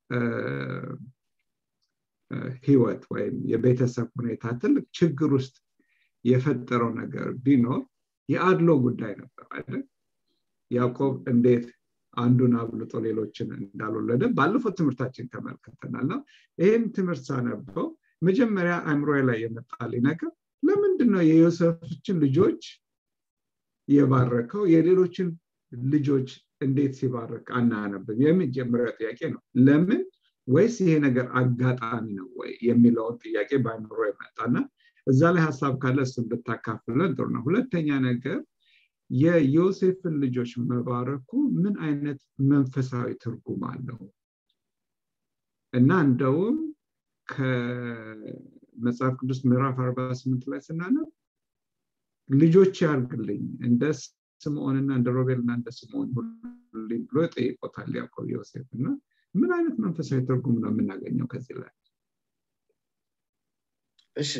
ህይወት ወይም የቤተሰብ ሁኔታ ትልቅ ችግር ውስጥ የፈጠረው ነገር ቢኖር የአድሎ ጉዳይ ነበር አይደል ያዕቆብ እንዴት አንዱን አብልጦ ሌሎችን እንዳልወለደ ባለፈው ትምህርታችን ተመልክተናል ነው ይህም ትምህርት ሳነበው መጀመሪያ አእምሮ ላይ የመጣልኝ ነገር ለምንድን ነው የዮሴፎችን ልጆች የባረከው የሌሎችን ልጆች እንዴት ሲባረክ አናነብም የመጀመሪያው ጥያቄ ነው ለምን ወይስ ይሄ ነገር አጋጣሚ ነው ወይ የሚለውን ጥያቄ በአእምሮ የመጣና እዛ ላይ ሀሳብ ካለ እሱ እንድታካፍለን ጥሩ ነው ሁለተኛ ነገር የዮሴፍን ልጆች መባረኩ ምን አይነት መንፈሳዊ ትርጉም አለው እና እንደውም ከመጽሐፍ ቅዱስ ምዕራፍ 48 ላይ ስናነብ ልጆች ያርግልኝ እንደ ስምዖንና እንደ ሮቤልና እንደ ስምዖን ሁሉልኝ ብሎ ጠይቆታል ያዕቆብ ዮሴፍ እና ምን አይነት መንፈሳዊ ትርጉም ነው የምናገኘው ከዚህ ላይ እሺ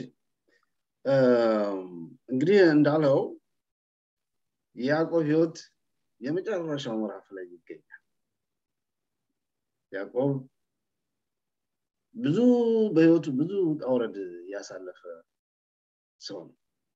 እንግዲህ እንዳለው የያዕቆብ ህይወት የመጨረሻው ምዕራፍ ላይ ይገኛል ያዕቆብ ብዙ በህይወቱ ብዙ ውጣውረድ ያሳለፈ ሰው ነው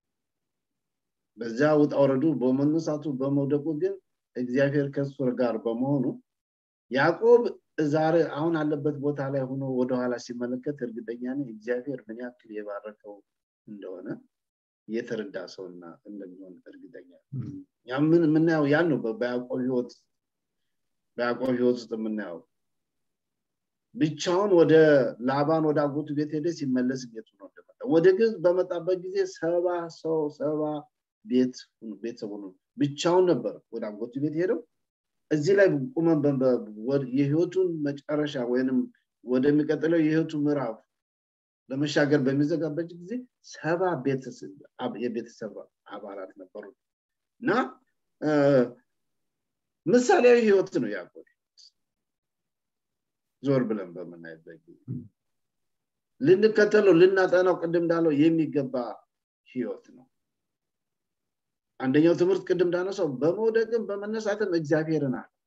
በዚያ ውጣውረዱ በመነሳቱ በመውደቁ ግን እግዚአብሔር ከሱ ጋር በመሆኑ ያዕቆብ ዛሬ አሁን አለበት ቦታ ላይ ሆኖ ወደኋላ ሲመለከት እርግጠኛ ነኝ እግዚአብሔር ምን ያክል የባረከው እንደሆነ የተረዳ ሰውና እንደሚሆን እርግጠኛ ምን የምናየው ያን ነው በያዕቆብ ህይወት በያዕቆብ ህይወት ውስጥ የምናየው ብቻውን ወደ ላባን ወደ አጎቱ ቤት ሄደ ሲመለስ ቤቱ ነው እንደመጣ ወደ ግዝ በመጣበት ጊዜ ሰባ ሰው ሰባ ቤት ቤተሰቡ ነው ብቻውን ነበር ወደ አጎቱ ቤት ሄደው እዚህ ላይ ቁመን የህይወቱን መጨረሻ ወይንም ወደሚቀጥለው የህይወቱ ምዕራፍ ለመሻገር በሚዘጋበት ጊዜ ሰባ የቤተሰብ አባላት ነበሩ እና ምሳሌያዊ ህይወት ነው ያዕቆብ ዞር ብለን በምናይበት ጊዜ ልንከተለው ልናጠናው ቅድም እንዳለው የሚገባ ህይወት ነው አንደኛው ትምህርት ቅድም እንዳነሳው በመውደቅም በመነሳትም እግዚአብሔርን አለ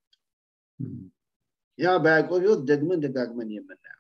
ያ በያዕቆብ ህይወት ደግመን ደጋግመን የምናየው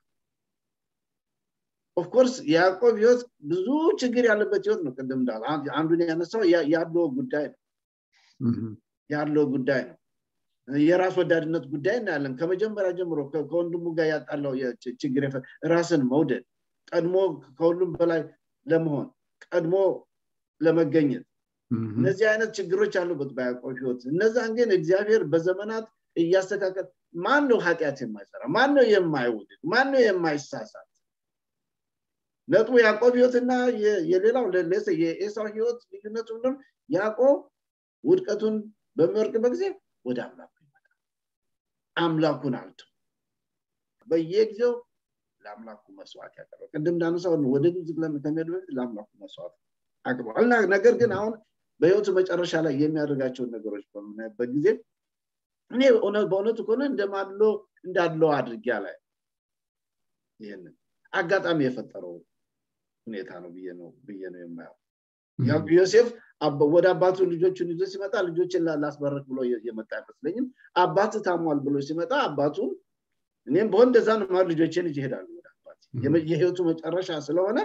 ኦፍኮርስ የያዕቆብ ህይወት ብዙ ችግር ያለበት ህይወት ነው ቅድም እንዳለ አንዱን ያነሳው ያለው ጉዳይ ነው ያለው ጉዳይ ነው የራስ ወዳድነት ጉዳይ እናያለን ከመጀመሪያ ጀምሮ ከወንድሙ ጋር ያጣለው ችግር ራስን መውደድ ቀድሞ ከሁሉም በላይ ለመሆን ቀድሞ ለመገኘት እነዚህ አይነት ችግሮች አሉበት በያዕቆብ ህይወት እነዛን ግን እግዚአብሔር በዘመናት እያስተካከል ማን ነው ኃጢአት የማይሰራ ማን ነው የማይውድድ ማን ነው የማይሳሳት ነጥቡ ያዕቆብ ህይወትና የሌላው የኤሳው ህይወት ልዩነቱ ምንድን ያዕቆብ ውድቀቱን በሚወርቅበት ጊዜ ወደ አምላኩ ይመጣል አምላኩን አልቶ በየጊዜው ለአምላኩ መስዋዕት ያቀርባል ቅድም እንዳነሳው ወደ ግብፅ ከሚሄዱ በፊት ለአምላኩ መስዋዕት አቅርበዋል ነገር ግን አሁን በህይወቱ መጨረሻ ላይ የሚያደርጋቸውን ነገሮች በምናይበት ጊዜ እኔ በእውነቱ ከሆነ እንደማድሎ እንዳለው አድርጊያ ላይ ይህንን አጋጣሚ የፈጠረው ሁኔታ ነው ብዬ ነው ብዬ ነው የማየው ዮሴፍ ወደ አባቱ ልጆቹን ይዞ ሲመጣ ልጆችን ላስበረክ ብሎ የመጣ አይመስለኝም አባት ታሟል ብሎ ሲመጣ አባቱ እኔም በሆን እንደዛ ነው ልጆችን ይዤ እሄዳለሁ ወደ አባት የህይወቱ መጨረሻ ስለሆነ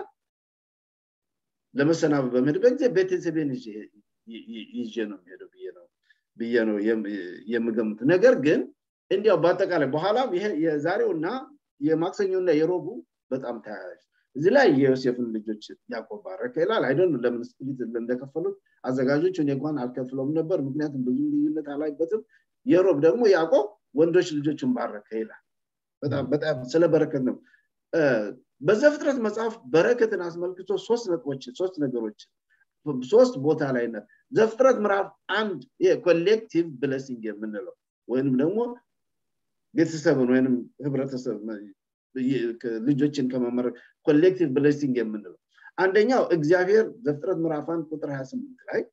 ለመሰናበ በምሄድበት ጊዜ ቤተሰቤን ይዤ ነው የሚሄደው ብዬ ነው ብዬ ነው የምገምት ነገር ግን እንዲያው በአጠቃላይ በኋላም ይሄ የዛሬውና የማክሰኞና የሮቡ በጣም ተያያዥ እዚህ ላይ የዮሴፍን ልጆች ያዕቆብ ባረከ ይላል አይደን ለምን ስፕሊት እንደከፈሉት አዘጋጆች እኔ እንኳን አልከፍለውም ነበር ምክንያቱም ብዙ ልዩነት አላይበትም የሮብ ደግሞ ያዕቆብ ወንዶች ልጆችን ባረከ ይላል በጣም በጣም ስለ በረከት ነው በዘፍጥረት መጽሐፍ በረከትን አስመልክቶ ሶስት ነጥቦች ሶስት ነገሮች ሶስት ቦታ ላይ ነ ዘፍጥረት ምዕራፍ አንድ ኮሌክቲቭ ብለሲንግ የምንለው ወይንም ደግሞ ቤተሰብን ወይንም ህብረተሰብ ልጆችን ከመመረቅ ኮሌክቲቭ ብለሲንግ የምንለው አንደኛው እግዚአብሔር ዘፍጥረት ምዕራፍ አንድ ቁጥር 28 ላይ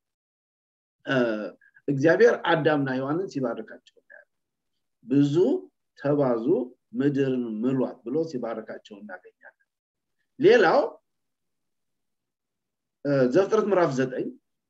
እግዚአብሔር አዳምና ሔዋንን ሲባርካቸው ብዙ ተባዙ ምድርን ምሏት ብሎ ሲባርካቸው እናገኛለን ሌላው ዘፍጥረት ምዕራፍ ዘጠኝ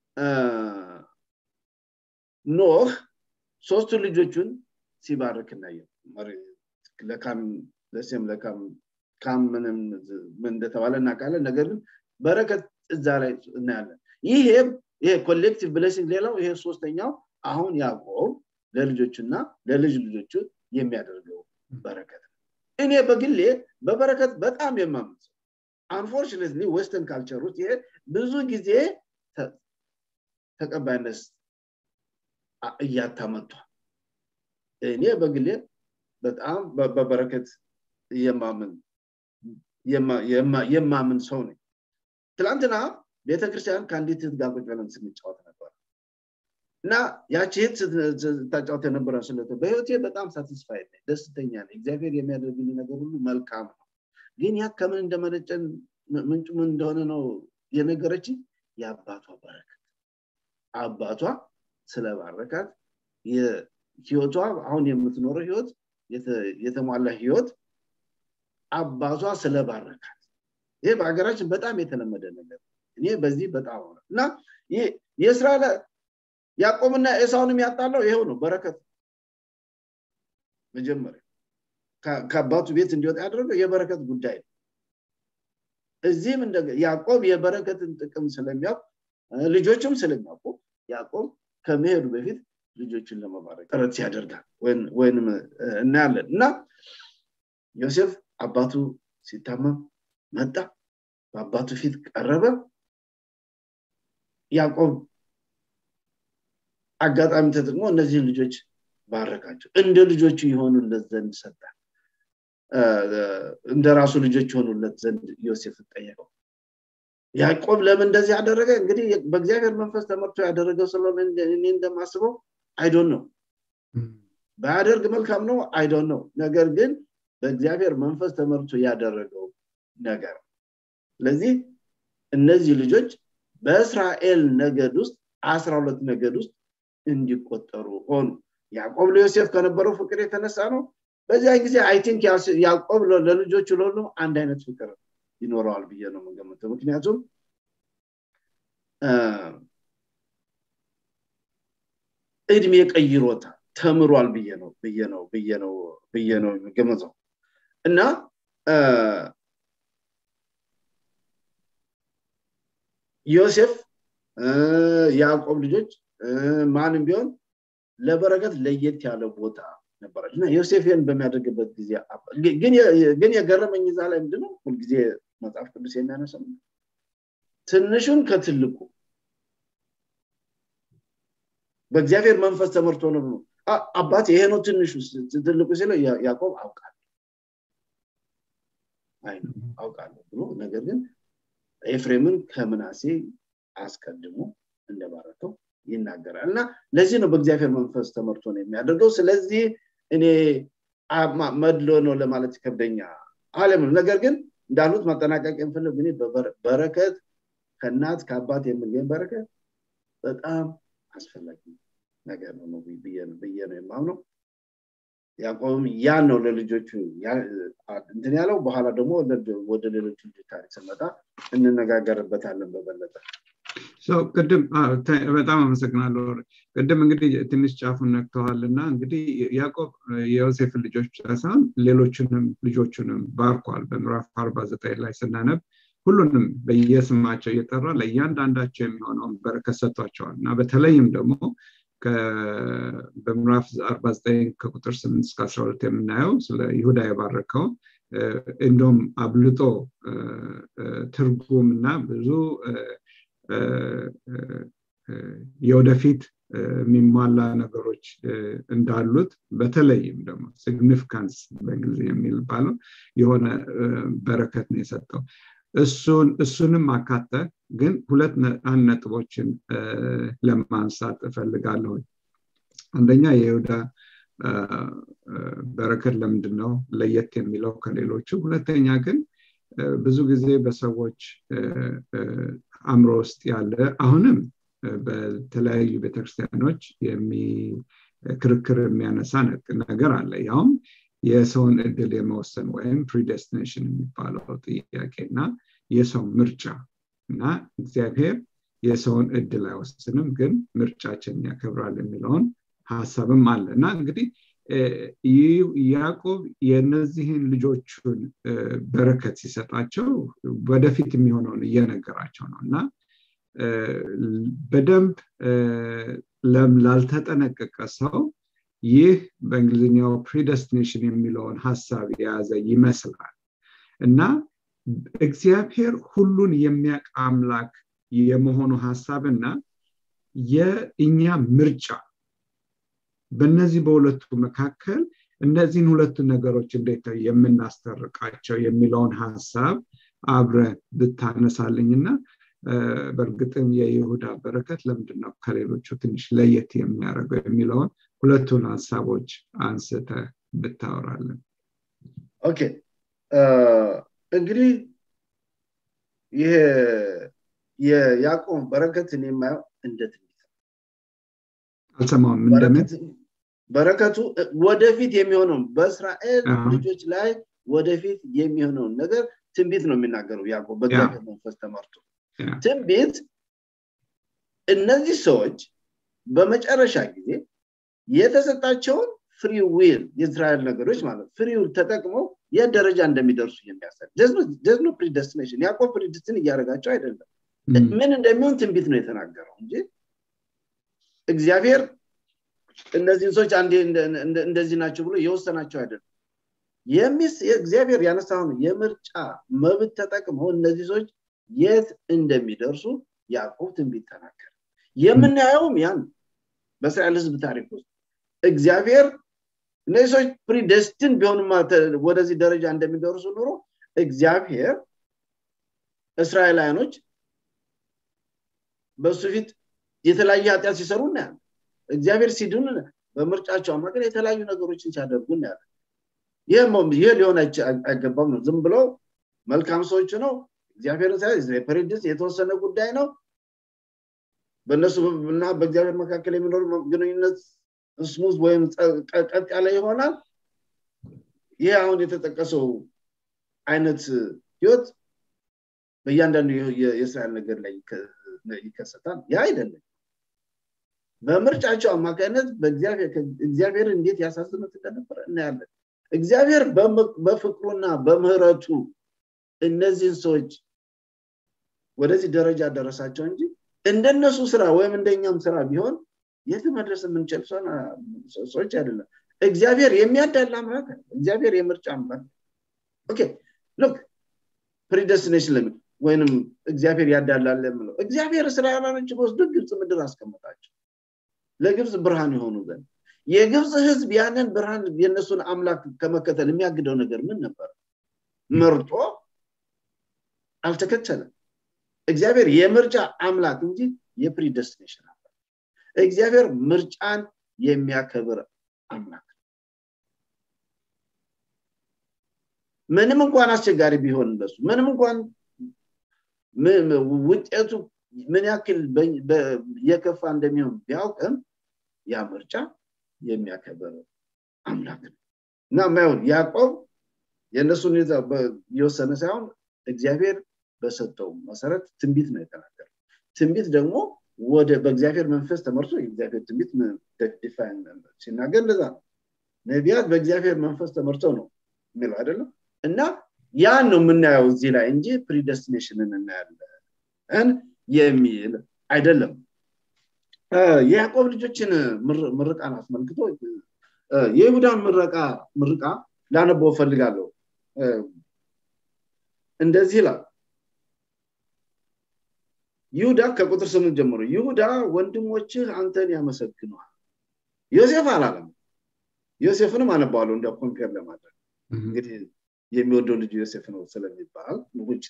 ኖህ ሶስቱ ልጆቹን ሲባርክ እናየ ለካም ለሴም ለካም ካም ምንም ምን እንደተባለ እናውቃለን ነገር ግን በረከት እዛ ላይ እናያለን ይሄ ይሄ ኮሌክቲቭ ብሌሲንግ ሌላው ይሄ ሶስተኛው አሁን ያዕቆብ ለልጆቹና ለልጅ ልጆቹ የሚያደርገው በረከት እኔ በግሌ በበረከት በጣም የማምን ሰው አንፎርችኔትሊ ዌስተርን ካልቸር ውስጥ ይሄ ብዙ ጊዜ ተቀባይነት እያታመጧል እኔ በግሌ በጣም በበረከት የማምን የማምን ሰው ነኝ ትላንትና ቤተክርስቲያን ከአንዲት ህት ጋር ቁጭ ብለን ስንጫወት ነበር እና ያቺ ህት ስታጫወት የነበረ ስለት በህይወቴ በጣም ሳቲስፋይድ ነኝ ደስተኛ ነኝ እግዚአብሔር የሚያደርግልኝ ነገር ሁሉ መልካም ነው ግን ያ ከምን እንደመነጨን ምንጩ ምን እንደሆነ ነው የነገረች የአባቷ በረከት አባቷ ስለባረካት ህይወቷ አሁን የምትኖረው ህይወት የተሟላ ህይወት አባቷ ስለባረካት ይሄ በሀገራችን በጣም የተለመደ ነገር እኔ በዚህ በጣም ሆነ እና የእስራኤል ያዕቆብና ኤሳውንም ያጣለው ይሄው ነው በረከት መጀመሪያ ከአባቱ ቤት እንዲወጣ ያደረገው የበረከት ጉዳይ ነው እዚህም እንደ ያዕቆብ የበረከትን ጥቅም ስለሚያውቅ ልጆችም ስለሚያውቁ ያዕቆብ ከመሄዱ በፊት ልጆችን ለመባረክ ጥረት ያደርጋል ወይንም እናያለን እና ዮሴፍ አባቱ ሲታመም መጣ በአባቱ ፊት ቀረበ ያዕቆብ አጋጣሚ ተጠቅሞ እነዚህን ልጆች ባረካቸው እንደ ልጆቹ የሆኑለት ዘንድ ሰጠ እንደ ራሱ ልጆች የሆኑለት ዘንድ ዮሴፍ ጠየቀው ያዕቆብ ለምን እንደዚህ ያደረገ እንግዲህ በእግዚአብሔር መንፈስ ተመርቶ ያደረገው ስለሆነ እኔ እንደማስበው አይዶን ነው ባያደርግ መልካም ነው አይዶን ነው ነገር ግን በእግዚአብሔር መንፈስ ተመርቶ ያደረገው ነገር ስለዚህ እነዚህ ልጆች በእስራኤል ነገድ ውስጥ አስራ ሁለት ነገድ ውስጥ እንዲቆጠሩ ሆኑ ያዕቆብ ለዮሴፍ ከነበረው ፍቅር የተነሳ ነው በዚያ ጊዜ አይ ቲንክ ያዕቆብ ለልጆቹ ለሁሉም አንድ አይነት ፍቅር ይኖረዋል ብዬ ነው የምገምተው ምክንያቱም እድሜ ቀይሮታል ተምሯል ብዬ ነው ብዬ ነው ብዬ ነው ብዬ ነው የሚገመተው እና ዮሴፍ ያዕቆብ ልጆች ማንም ቢሆን ለበረከት ለየት ያለ ቦታ ነበራች እና ዮሴፍን በሚያደርግበት ጊዜ ግን የገረመኝ ዛ ላይ ምንድነው ሁልጊዜ መጽሐፍ ቅዱስ የሚያነሳው ትንሹን ከትልቁ በእግዚአብሔር መንፈስ ተመርቶ ነው አባት ይሄ ነው ትንሹ ትልቁ ሲለው ያዕቆብ አውቃለሁ አይ አውቃለሁ ብሎ ነገር ግን ኤፍሬምን ከምናሴ አስቀድሞ እንደባረከው ይናገራል እና ለዚህ ነው በእግዚአብሔር መንፈስ ተመርቶ ነው የሚያደርገው ስለዚህ እኔ መድሎ ነው ለማለት ይከብደኛ አለም ነገር ግን እንዳሉት ማጠናቀቅ የምፈልግ እኔ በረከት ከእናት ከአባት የምገኝ በረከት በጣም አስፈላጊ ነገር ነው ብዬ ነው የማምነው ያዕቆብም ያን ነው ለልጆቹ እንትን ያለው በኋላ ደግሞ ወደ ሌሎች ልጆች ታሪክ ስመጣ እንነጋገርበታለን በበለጠ ቅድም በጣም አመሰግናለሁ ቅድም እንግዲህ ትንሽ ጫፉን ነክተዋል እና እንግዲህ ያዕቆብ የዮሴፍን ልጆች ብቻ ሳይሆን ሌሎችንም ልጆቹንም ባርኳል በምዕራፍ አርባ ዘጠኝ ላይ ስናነብ ሁሉንም በየስማቸው እየጠራ ለእያንዳንዳቸው የሚሆነውን በረከት ሰጥቷቸዋል እና በተለይም ደግሞ በምዕራፍ 49 ከቁጥር 8 እስከ 12 የምናየው ስለ ይሁዳ የባረከው እንደም አብልጦ ትርጉም እና ብዙ የወደፊት የሚሟላ ነገሮች እንዳሉት በተለይም ደግሞ ሲግኒፊካንስ በእንግሊዝ የሚባለው የሆነ በረከት ነው የሰጠው እሱንም አካተ ግን ሁለት አንድ ነጥቦችን ለማንሳት እፈልጋለሁ አንደኛ የይሁዳ በረከት ለምንድን ነው ለየት የሚለው ከሌሎቹ ሁለተኛ ግን ብዙ ጊዜ በሰዎች አእምሮ ውስጥ ያለ አሁንም በተለያዩ ቤተክርስቲያኖች ክርክር የሚያነሳ ነገር አለ ያውም የሰውን እድል የመወሰን ወይም ፕሪደስቲኔሽን የሚባለው ጥያቄ እና የሰው ምርጫ እና እግዚአብሔር የሰውን እድል አይወስንም ግን ምርጫችን ያከብራል የሚለውን ሀሳብም አለ እና እንግዲህ ያዕቆብ የነዚህን ልጆቹን በረከት ሲሰጣቸው ወደፊት የሚሆነውን እየነገራቸው ነው እና በደንብ ላልተጠነቀቀ ሰው ይህ በእንግሊዝኛው ፕሪደስቲኔሽን የሚለውን ሀሳብ የያዘ ይመስላል እና እግዚአብሔር ሁሉን የሚያውቅ አምላክ የመሆኑ ሀሳብና የእኛ ምርጫ በእነዚህ በሁለቱ መካከል እነዚህን ሁለቱ ነገሮች እንዴት የምናስተርቃቸው የሚለውን ሀሳብ አብረ ብታነሳልኝ እና በእርግጥም የይሁዳ በረከት ለምንድነው ከሌሎቹ ትንሽ ለየት የሚያደርገው የሚለውን ሁለቱን ሀሳቦች አንስተ ብታወራለን ኦኬ እንግዲህ ይሄ የያዕቆብ በረከትን የማየው እንደ ትንቢት አልሰማውም እንደምን በረከቱ ወደፊት የሚሆነውን በእስራኤል ልጆች ላይ ወደፊት የሚሆነውን ነገር ትንቢት ነው የሚናገረው ያዕቆብ በእግዚአብሔር መንፈስ ተመርቶ ትንቢት እነዚህ ሰዎች በመጨረሻ ጊዜ የተሰጣቸውን ፍሪ ዊል የእስራኤል ነገሮች ማለት ፍሪ ዊል ተጠቅመው የት ደረጃ እንደሚደርሱ የሚያሳይ ደዝኖ ፕሪደስቲኔሽን ያዕቆብ ፕሪድስትን እያደረጋቸው አይደለም ምን እንደሚሆን ትንቢት ነው የተናገረው እንጂ እግዚአብሔር እነዚህን ሰዎች አንዴ እንደዚህ ናቸው ብሎ የወሰናቸው አይደለም እግዚአብሔር ያነሳውን የምርጫ መብት ተጠቅመው እነዚህ ሰዎች የት እንደሚደርሱ ያዕቆብ ትንቢት ተናገረ የምናየውም ያን በእስራኤል ህዝብ ታሪክ ውስጥ እግዚአብሔር እነዚህ ሰዎች ፕሪደስትን ቢሆንማ ወደዚህ ደረጃ እንደሚደርሱ ኑሮ እግዚአብሔር እስራኤላውያኖች በእሱ ፊት የተለያየ ኃጢአት ሲሰሩ እናያለን እግዚአብሔር ሲድን በምርጫቸው አማካኝ የተለያዩ ነገሮችን ሲያደርጉ እናያለን ይህ ሊሆን አይገባም ነው ዝም ብለው መልካም ሰዎች ነው እግዚአብሔር ፕሬድስ የተወሰነ ጉዳይ ነው በእነሱ እና በእግዚአብሔር መካከል የሚኖር ግንኙነት ስሙዝ ወይም ቀጥ ያለ ይሆናል ይህ አሁን የተጠቀሰው አይነት ህይወት በእያንዳንዱ የእስራኤል ነገር ላይ ይከሰታል ያ አይደለም በምርጫቸው አማካኝነት እግዚአብሔር እንዴት ያሳዝኑት እንደነበረ እናያለን እግዚአብሔር በፍቅሩና በምህረቱ እነዚህን ሰዎች ወደዚህ ደረጃ ደረሳቸው እንጂ እንደነሱ ስራ ወይም እንደኛም ስራ ቢሆን የት መድረስ የምንችል ሰዎች አይደለም እግዚአብሔር የሚያዳል አምላክ እግዚአብሔር የምርጫ አምላክ ኦኬ ሉክ ፕሪደስቲኔሽን ለምን ወይንም እግዚአብሔር ያዳላል የምለው እግዚአብሔር እስራኤላኖች ወስዶ ግብፅ ምድር አስቀመጣቸው ለግብፅ ብርሃን የሆኑ ዘንድ የግብፅ ህዝብ ያንን ብርሃን የእነሱን አምላክ ከመከተል የሚያግደው ነገር ምን ነበር መርጦ አልተከተለም እግዚአብሔር የምርጫ አምላክ እንጂ የፕሪደስቲኔሽን አምላክ እግዚአብሔር ምርጫን የሚያከብር አምላክ ምንም እንኳን አስቸጋሪ ቢሆን እንደሱ ምንም እንኳን ውጤቱ ምን ያክል የከፋ እንደሚሆን ቢያውቅም ያ ምርጫ የሚያከብር አምላክ ነው እና ማይሆን ያዕቆብ የእነሱ ሁኔታ የወሰነ ሳይሆን እግዚአብሔር በሰጠው መሰረት ትንቢት ነው የተናገረ ትንቢት ደግሞ ወደ በእግዚአብሔር መንፈስ ተመርቶ የእግዚአብሔር ትንቢት ዲፋይን ሲናገር እንደዛ ነው ነቢያት በእግዚአብሔር መንፈስ ተመርተው ነው የሚለው አይደለም እና ያን ነው የምናየው እዚህ ላይ እንጂ ፕሪደስቲኔሽንን እናያለን የሚል አይደለም የያዕቆብ ልጆችን ምርቃን አስመልክቶ የይሁዳን ምረቃ ምርቃ ላነበው ፈልጋለሁ እንደዚህ ይላል ይሁዳ ከቁጥር ስምንት ጀምሮ ይሁዳ ወንድሞችህ አንተን ያመሰግነዋል ዮሴፍ አላለም ዮሴፍንም አነባዋለሁ እንደ ኮምፔር ለማድረግ እንግዲህ የሚወደው ልጅ ዮሴፍ ነው ስለሚባል ውጭ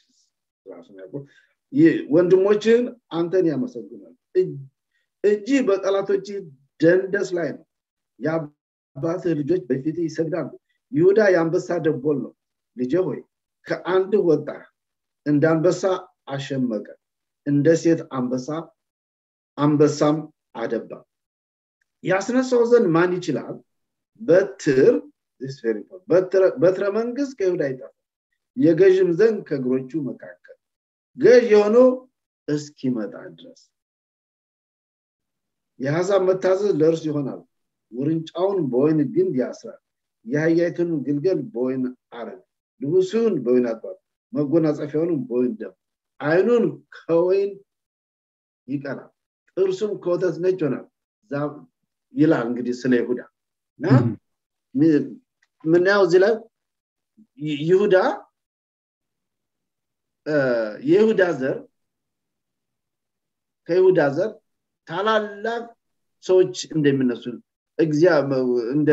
ወንድሞችህን አንተን ያመሰግናል እጅህ በጠላቶች ደንደስ ላይ ነው የአባትህ ልጆች በፊት ይሰግዳሉ ይሁዳ የአንበሳ ደቦል ነው ልጄ ሆይ ከአንድ ወጣ እንደ አንበሳ አሸመቀ እንደ ሴት አንበሳ አንበሳም አደባ ያስነሳው ዘንድ ማን ይችላል በትር በትረ መንግስት ከይሁዳ ይጠፋል የገዥም ዘንድ ከእግሮቹ መካከል ገዥ የሆነው እስኪመጣ ድረስ የሀሳብ መታዘዝ ለእርሱ ይሆናል ውርንጫውን በወይን ግንድ ያስራል የአህያይቱን ግልገል በወይን አረግ ልብሱን በወይን አጥባል መጎናጸፊያውንም በወይን ደም አይኑን ከወይን ይቀላል ጥርሱም ከወተት ነጭ ይሆናል ይላል እንግዲህ ስለ ይሁዳ ምናየው እዚህ ላይ ይሁዳ የይሁዳ ዘር ከይሁዳ ዘር ታላላቅ ሰዎች እንደሚነሱ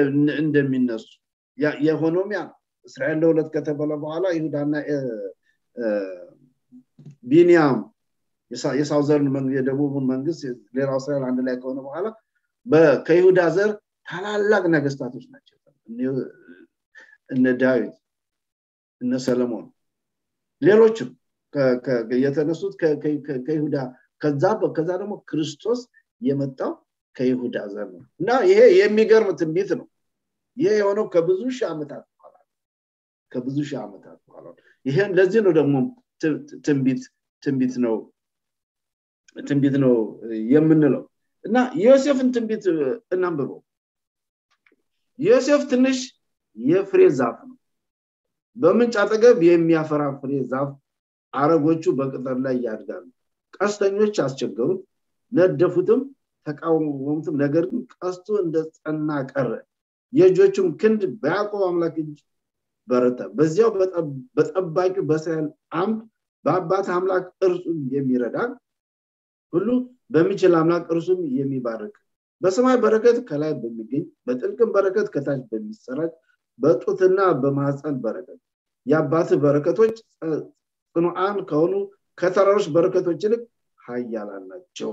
እንደሚነሱ የሆኖም ያ እስራኤል ለሁለት ከተበለ በኋላ ይሁዳና ቢኒያም የሳውዘርን የደቡቡን መንግስት ሌላው እስራኤል አንድ ላይ ከሆነ በኋላ ከይሁዳ ዘር ታላላቅ ነገስታቶች ናቸው እነ ዳዊት እነ ሰለሞን ሌሎችም የተነሱት ከይሁዳ ከዛ ከዛ ደግሞ ክርስቶስ የመጣው ከይሁዳ ዘር ነው እና ይሄ የሚገርም ትንቢት ነው ይሄ የሆነው ከብዙ ሺህ ዓመታት በኋላ ከብዙ ሺህ ዓመታት በኋላ ይሄን ለዚህ ነው ደግሞ ትንቢት ትንቢት ነው ትንቢት ነው የምንለው እና ዮሴፍን ትንቢት እናንብበው ዮሴፍ ትንሽ የፍሬ ዛፍ ነው በምንጭ አጠገብ የሚያፈራ ፍሬ ዛፍ አረጎቹ በቅጠር ላይ ያድጋሉ ቀስተኞች አስቸገሩት ነደፉትም ተቃወሙትም ነገር ግን ቀስቱ እንደ ጸና ቀረ የእጆቹም ክንድ በያዕቆብ አምላክ እጅ በረታ በዚያው በጠባቂው በእስራኤል አምድ በአባት አምላክ እርሱም የሚረዳ ሁሉ በሚችል አምላክ እርሱም የሚባርክ በሰማይ በረከት ከላይ በሚገኝ በጥልቅም በረከት ከታች በሚሰራጭ በጡትና በማህፀን በረከት የአባት በረከቶች ጽኑዓን ከሆኑ ከተራሮች በረከቶች ይልቅ ሀያላን ናቸው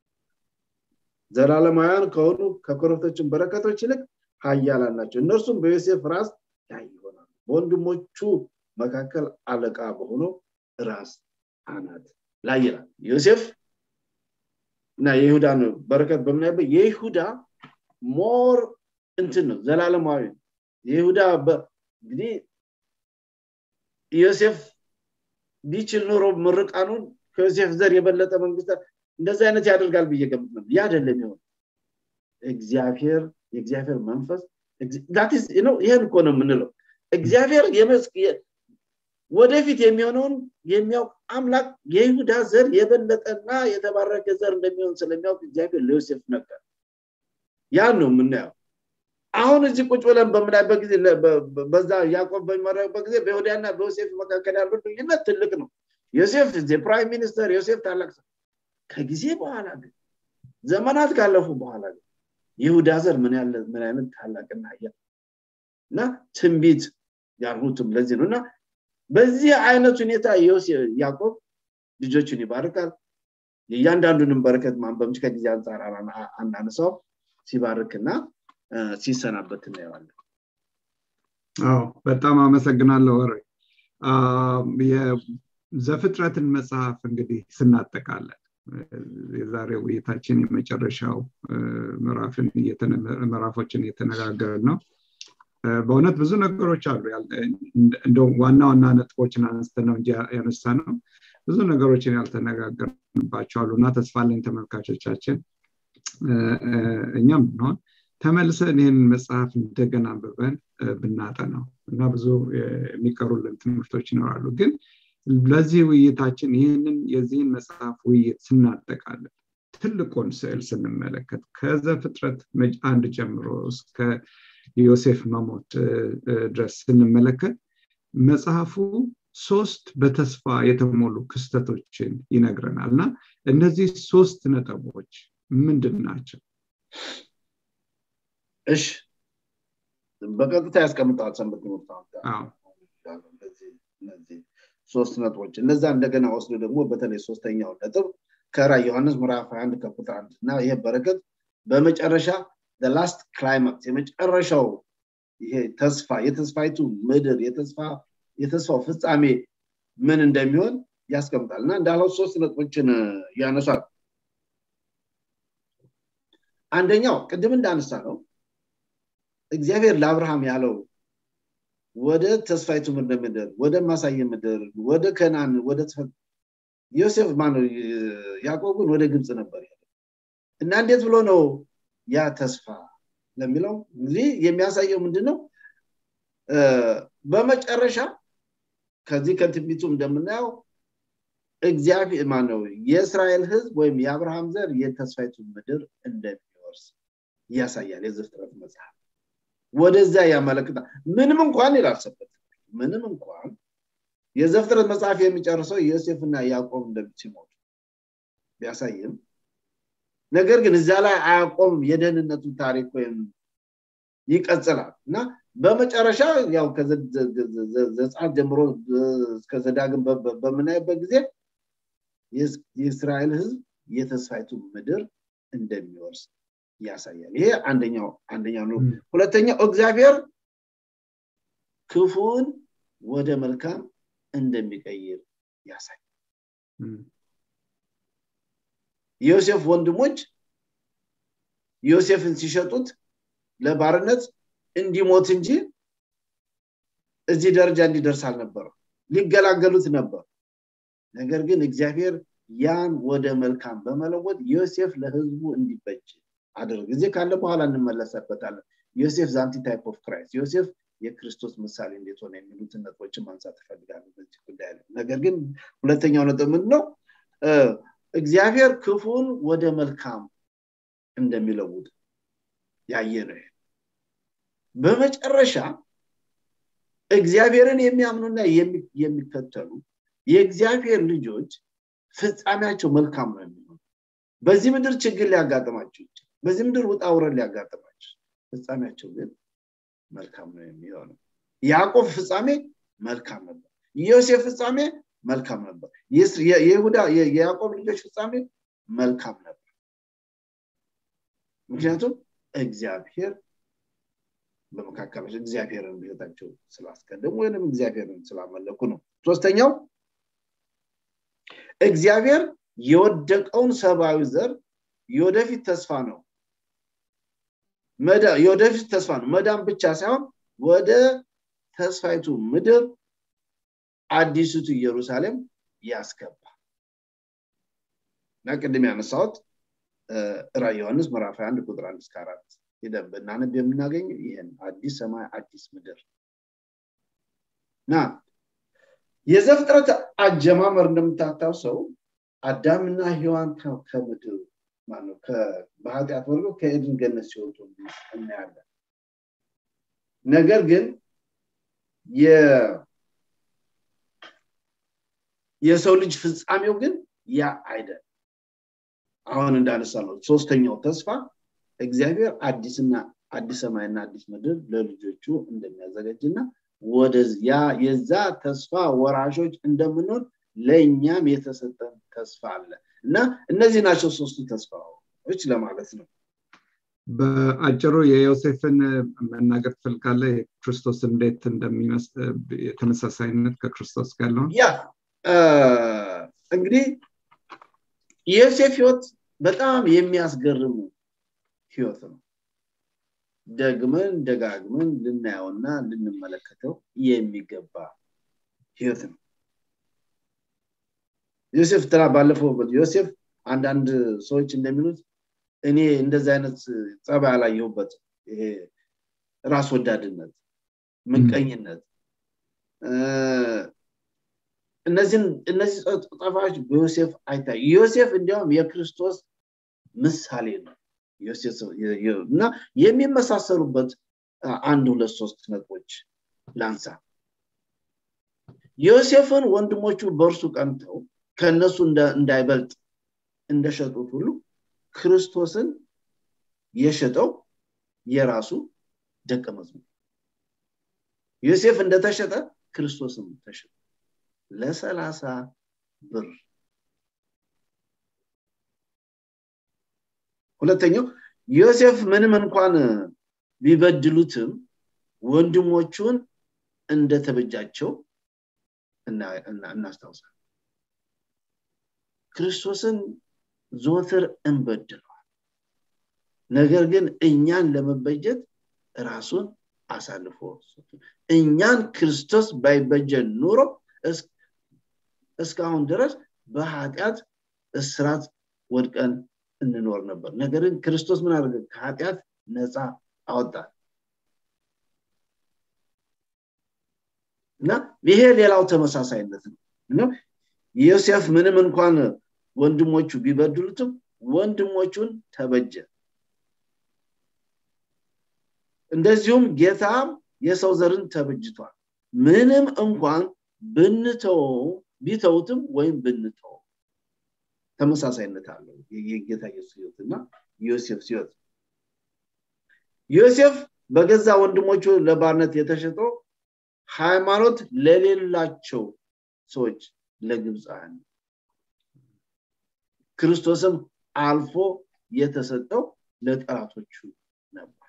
ዘላለማውያን ከሆኑ ከኮረብቶችን በረከቶች ይልቅ ሀያላን ናቸው እነርሱም በዮሴፍ ራስ ላይ ይሆናሉ በወንድሞቹ መካከል አለቃ በሆነው ራስ አናት ላይ ይላል ዮሴፍ እና የይሁዳን በረከት በምናይበት የይሁዳ ሞር እንትን ነው ዘላለማዊ የይሁዳ እንግዲህ ዮሴፍ ቢችል ኖሮ ምርቃኑን ከዮሴፍ ዘር የበለጠ መንግስት እንደዚህ አይነት ያደርጋል ብዬ ገምት ነው ያ አይደለም ይሆን እግዚአብሔር የእግዚአብሔር መንፈስ ይህን እኮ ነው የምንለው እግዚአብሔር ወደፊት የሚሆነውን የሚያውቅ አምላክ የይሁዳ ዘር የበለጠና የተባረከ ዘር እንደሚሆን ስለሚያውቅ እግዚአብሔር ለዮሴፍ ነበር ያን ነው የምናየው አሁን እዚህ ቁጭ ብለን በምናይበት ጊዜ በዛ ያዕቆብ በሚመረቅበት ጊዜ በይሁዳና በዮሴፍ መካከል ያለው ልዩነት ትልቅ ነው ዮሴፍ ፕራይም ሚኒስተር ዮሴፍ ታላቅ ሰው ከጊዜ በኋላ ግን ዘመናት ካለፉ በኋላ ግን ይሁዳ ዘር ምን ያለ ምን አይነት ታላቅና ያ እና ትንቢት ያልሁትም ለዚህ ነው እና በዚህ አይነት ሁኔታ ያዕቆብ ልጆቹን ይባርካል የእያንዳንዱንም በረከት ማንበብ ከጊዜ አንጻር አናነሳው ሲባርክና ሲሰናበት እናየዋለን አዎ በጣም አመሰግናለሁ ወረ የዘፍጥረትን መጽሐፍ እንግዲህ ስናጠቃለን የዛሬ ውይይታችን የመጨረሻው ምዕራፎችን እየተነጋገርን ነው በእውነት ብዙ ነገሮች አሉ እንደውም ዋና ዋና ነጥቦችን አንስተ ነው እንጂ ያነሳ ነው ብዙ ነገሮችን ያልተነጋገርንባቸው አሉ እና ተስፋ አለኝ ተመልካቾቻችን እኛም ብንሆን ተመልሰን ይህን መጽሐፍ እንደገና አንብበን ብናጠናው እና ብዙ የሚቀሩልን ትምህርቶች ይኖራሉ ግን ለዚህ ውይይታችን ይህንን የዚህን መጽሐፍ ውይይት ስናጠቃለን ትልቁን ስዕል ስንመለከት ከዘፍጥረት አንድ ጀምሮ እስከ ዮሴፍ መሞት ድረስ ስንመለከት መጽሐፉ ሶስት በተስፋ የተሞሉ ክስተቶችን ይነግረናል እና እነዚህ ሶስት ነጥቦች ምንድን ናቸው እሺ በቀጥታ ያስቀምጠዋል ሰንበት ትምህርት ሶስት ነጥቦች እነዛ እንደገና ወስዶ ደግሞ በተለይ ሶስተኛው ነጥብ ከራ ዮሐንስ ምዕራፍ 21 ከቁጥር አንድ እና ይሄ በረከት በመጨረሻ ላስት ክላይማክስ የመጨረሻው ይሄ ተስፋ የተስፋይቱ ምድር የተስፋው ፍጻሜ ምን እንደሚሆን ያስቀምጣል እና እንዳለው ሶስት ነጥቦችን ያነሷል አንደኛው ቅድም እንዳነሳ ነው እግዚአብሔር ለአብርሃም ያለው ወደ ተስፋይቱ ምድር ወደ ማሳየ ምድር ወደ ከናን ወደ ዮሴፍ ማነው ያዕቆብን ወደ ግብፅ ነበር እና እንዴት ብሎ ነው ያ ተስፋ ለሚለው እንግዲህ የሚያሳየው ምንድን ነው በመጨረሻ ከዚህ ከትንቢቱ እንደምናየው እግዚአብሔር ማነው የእስራኤል ህዝብ ወይም የአብርሃም ዘር የተስፋይቱ ምድር እንደሚወርስ ያሳያል የዘፍጥረት መጽሐፍ ወደዚያ ያመለክታል ምንም እንኳን ይላልሰበት ምንም እንኳን የዘፍጥረት መጽሐፍ የሚጨርሰው ዮሴፍና ያዕቆብ እንደሚሞቱ ቢያሳይም ነገር ግን እዛ ላይ አያቆም የደህንነቱ ታሪክ ወይም ይቀጽላል እና በመጨረሻ ያው ዘጸአት ጀምሮ እስከ ዘዳግም በምናይበት ጊዜ የእስራኤል ህዝብ የተስፋይቱ ምድር እንደሚወርስ ያሳያል ይሄ አንደኛው አንደኛው ነው ሁለተኛው እግዚአብሔር ክፉን ወደ መልካም እንደሚቀይር ያሳያል የዮሴፍ ወንድሞች ዮሴፍን ሲሸጡት ለባርነት እንዲሞት እንጂ እዚህ ደረጃ እንዲደርስ አልነበረም ሊገላገሉት ነበር ነገር ግን እግዚአብሔር ያን ወደ መልካም በመለወጥ ዮሴፍ ለህዝቡ እንዲበጅ አድርግ ጊዜ ካለ በኋላ እንመለሰበታለን ዮሴፍ ዛንቲ ታይፕ ኦፍ ክራይስት ዮሴፍ የክርስቶስ ምሳሌ እንዴት ሆነ የሚሉትን ነጥቦችን ማንሳት እፈልጋለሁ በዚህ ጉዳይ ላይ ነገር ግን ሁለተኛው ነጥብ ምንድነው እግዚአብሔር ክፉን ወደ መልካም እንደሚለውጥ ያየ ነው በመጨረሻ እግዚአብሔርን የሚያምኑና የሚከተሉ የእግዚአብሔር ልጆች ፍጻሜያቸው መልካም ነው የሚሆኑ በዚህ ምድር ችግር ሊያጋጥማቸው ይችላል በዚህ ምድር ውጣ ውረድ ሊያጋጥማቸው ፍጻሜያቸው ግን መልካም ነው የሚሆነው ያዕቆብ ፍጻሜ መልካም ነበር ዮሴፍ ፍጻሜ መልካም ነበር የይሁዳ የያዕቆብ ልጆች ፍጻሜ መልካም ነበር ምክንያቱም እግዚአብሔር በመካከላቸው እግዚአብሔርን በህይወታቸው ስላስቀደሙ ወይም እግዚአብሔርን ስላመለኩ ነው ሶስተኛው እግዚአብሔር የወደቀውን ሰብአዊ ዘር የወደፊት ተስፋ ነው የወደፊት ተስፋ ነው መዳን ብቻ ሳይሆን ወደ ተስፋይቱ ምድር አዲሱቱ ኢየሩሳሌም ያስገባ እና ቅድም ያነሳሁት ራ ዮሐንስ ምዕራፍ 1 ቁጥር 1 እስከ 4 ሄደን ብናነብ የምናገኝ ይህን አዲስ ሰማይ አዲስ ምድር ና የዘፍጥረት አጀማመር እንደምታታውሰው አዳምና ሔዋን ከምድር ማነው በኃጢአት ወርዶ ከኤድን ገነት ሲወጡ እናያለን ነገር ግን የሰው ልጅ ፍጻሜው ግን ያ አይደል አሁን እንዳነሳ ነው ሶስተኛው ተስፋ እግዚአብሔር አዲስና አዲስ ሰማይና አዲስ ምድር ለልጆቹ እንደሚያዘጋጅና ወደያ የዛ ተስፋ ወራሾች እንደምንሆን ለእኛም የተሰጠን ተስፋ አለ እና እነዚህ ናቸው ሶስቱ ተስፋዎች ለማለት ነው በአጭሩ የዮሴፍን መናገር ትፈልጋለ ክርስቶስ እንዴት ተመሳሳይነት ከክርስቶስ ጋር ነው ያ እንግዲህ የዮሴፍ ህይወት በጣም የሚያስገርሙ ህይወት ነው ደግመን ደጋግመን ልናየውና ልንመለከተው የሚገባ ህይወት ነው ዮሴፍ ትራ ባለፈው ዮሴፍ አንዳንድ ሰዎች እንደሚሉት እኔ እንደዚህ አይነት ጸባይ አላየሁበት ይሄ ራስ ወዳድነት ምቀኝነት እነዚህ ጠፋዎች በዮሴፍ አይታይ ዮሴፍ እንዲያውም የክርስቶስ ምሳሌ ነው እና የሚመሳሰሉበት አንድ ሁለት ሶስት ነጥቦች ላንሳ ዮሴፍን ወንድሞቹ በእርሱ ቀንተው ከእነሱ እንዳይበልጥ እንደሸጡት ሁሉ ክርስቶስን የሸጠው የራሱ ደቀ መዝሙር ዮሴፍ እንደተሸጠ ክርስቶስም ተሸጠ ለሰላሳ ብር ሁለተኛው ዮሴፍ ምንም እንኳን ቢበድሉትም ወንድሞቹን እንደተበጃቸው እናስታውሳል ክርስቶስን ዞትር እንበድለዋል ነገር ግን እኛን ለመበጀት ራሱን አሳልፎ እኛን ክርስቶስ ባይበጀን ኑሮ እስካሁን ድረስ በኃጢአት እስራት ወድቀን እንኖር ነበር ነገር ግን ክርስቶስ ምን አደረገ ከኃጢአት ነፃ አወጣል እና ይሄ ሌላው ተመሳሳይነት ነው ዮሴፍ ምንም እንኳን ወንድሞቹ ቢበድሉትም ወንድሞቹን ተበጀ እንደዚሁም ጌታም የሰው ዘርን ተበጅቷል ምንም እንኳን ብንተው ቢተውትም ወይም ብንተው ተመሳሳይነት አለው የጌታ ኢየሱስ ህይወት እና ዮሴፍ ህይወት ዮሴፍ በገዛ ወንድሞቹ ለባርነት የተሸጦ ሃይማኖት ለሌላቸው ሰዎች ለግብፃውያን ክርስቶስም አልፎ የተሰጠው ለጠላቶቹ ነበር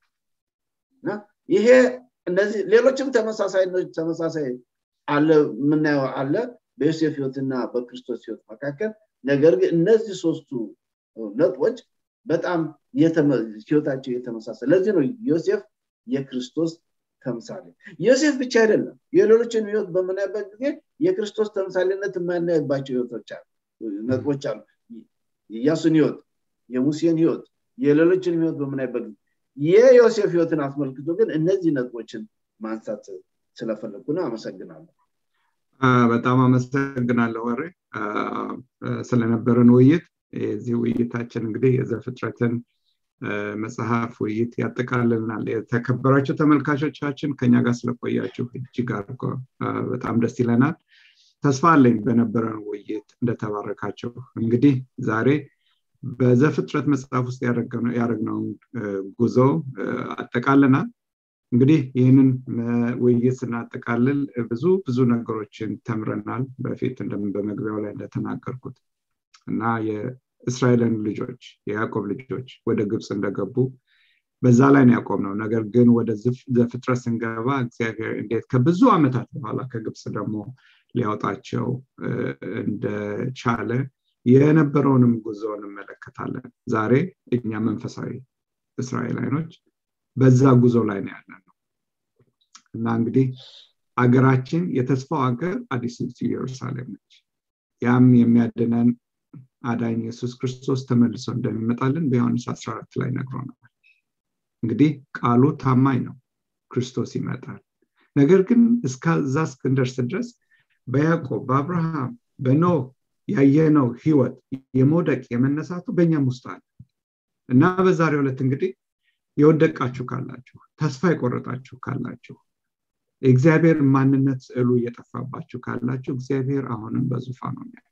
እና ይሄ እነዚህ ሌሎችም ተመሳሳይ ተመሳሳይ አለ የምናየው አለ በዮሴፍ ህይወትና በክርስቶስ ህይወት መካከል ነገር ግን እነዚህ ሶስቱ ነጥቦች በጣም ህይወታቸው የተመሳሰል ለዚህ ነው ዮሴፍ የክርስቶስ ተምሳሌ ዮሴፍ ብቻ አይደለም የሌሎችን ህይወት በምናይበት ጊዜ የክርስቶስ ተምሳሌነት የማናይባቸው ህይወቶች አሉ ነጥቦች አሉ የኢያሱን ህይወት የሙሴን ህይወት የሌሎችን ህይወት በምናይበት ጊዜ የዮሴፍ ህይወትን አስመልክቶ ግን እነዚህ ነጥቦችን ማንሳት ስለፈለግኩ ነው አመሰግናለሁ በጣም አመሰግናለሁ ወሬ ስለነበረን ውይይት የዚህ ውይይታችን እንግዲህ የዘፍጥረትን መጽሐፍ ውይይት ያጠቃልልናል የተከበራቸው ተመልካቾቻችን ከኛ ጋር ስለቆያችሁ እጅግ አድርጎ በጣም ደስ ይለናል ተስፋ አለኝ በነበረን ውይይት እንደተባረካቸው እንግዲህ ዛሬ በዘፍጥረት መጽሐፍ ውስጥ ያደረግነውን ጉዞ አጠቃልናል እንግዲህ ይህንን ውይይት ስናጠቃልል ብዙ ብዙ ነገሮችን ተምረናል በፊት በመግቢያው ላይ እንደተናገርኩት እና የእስራኤልን ልጆች የያዕቆብ ልጆች ወደ ግብፅ እንደገቡ በዛ ላይ ነው ያቆም ነው ነገር ግን ወደ ዘፍጥረት ስንገባ እግዚአብሔር እንዴት ከብዙ ዓመታት በኋላ ከግብፅ ደግሞ ሊያወጣቸው እንደቻለ የነበረውንም ጉዞ እንመለከታለን ዛሬ እኛ መንፈሳዊ እስራኤላይኖች በዛ ጉዞ ላይ ነው ያለ ነው እና እንግዲህ አገራችን የተስፋው ሀገር አዲስ ኢየሩሳሌም ነች ያም የሚያድነን አዳኝ ኢየሱስ ክርስቶስ ተመልሶ እንደሚመጣልን በዮሐንስ 14 ላይ ነግሮናል እንግዲህ ቃሉ ታማኝ ነው ክርስቶስ ይመጣል ነገር ግን እስከዛ እስክንደርስ ድረስ በያዕቆብ በአብርሃም በኖህ ያየነው ህይወት የመውደቅ የመነሳቱ በእኛም ውስጥ አለ እና በዛሬ ዕለት እንግዲህ የወደቃችሁ ካላችሁ ተስፋ የቆረጣችሁ ካላችሁ የእግዚአብሔር ማንነት ስዕሉ እየጠፋባችሁ ካላችሁ እግዚአብሔር አሁንም በዙፋኑ ያለው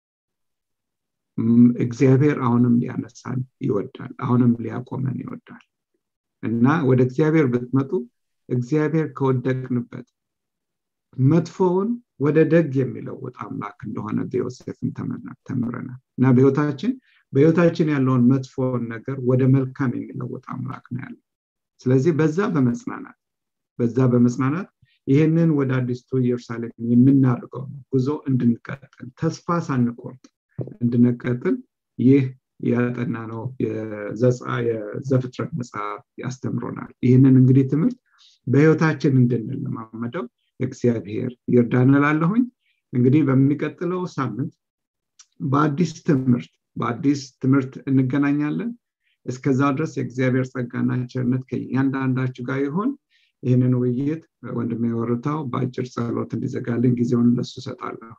እግዚአብሔር አሁንም ሊያነሳን ይወዳል አሁንም ሊያቆመን ይወዳል እና ወደ እግዚአብሔር ብትመጡ እግዚአብሔር ከወደቅንበት መጥፎውን ወደ ደግ የሚለውጥ አምላክ እንደሆነ በዮሴፍን ተምረናል እና በህይወታችን በህይወታችን ያለውን መጥፎውን ነገር ወደ መልካም የሚለውጥ አምላክ ነው ያለው ስለዚህ በዛ በመጽናናት በዛ በመጽናናት ይህንን ወደ አዲስቱ ኢየሩሳሌም የምናደርገው ጉዞ እንድንቀጥል ተስፋ ሳንቆርጥ እንድንቀጥል ይህ ያጠና ነው የዘፍጥረት መጽሐፍ ያስተምሮናል ይህንን እንግዲህ ትምህርት በህይወታችን እንድንለማመደው እግዚአብሔር ይርዳን ላለሁኝ እንግዲህ በሚቀጥለው ሳምንት በአዲስ ትምህርት በአዲስ ትምህርት እንገናኛለን እስከዛ ድረስ የእግዚአብሔር ጸጋና ቸርነት ከእያንዳንዳችሁ ጋር ይሆን ይህንን ውይይት ወንድሜ ወርታው በአጭር ጸሎት እንዲዘጋልን ጊዜውን ለሱ ሰጣለሁ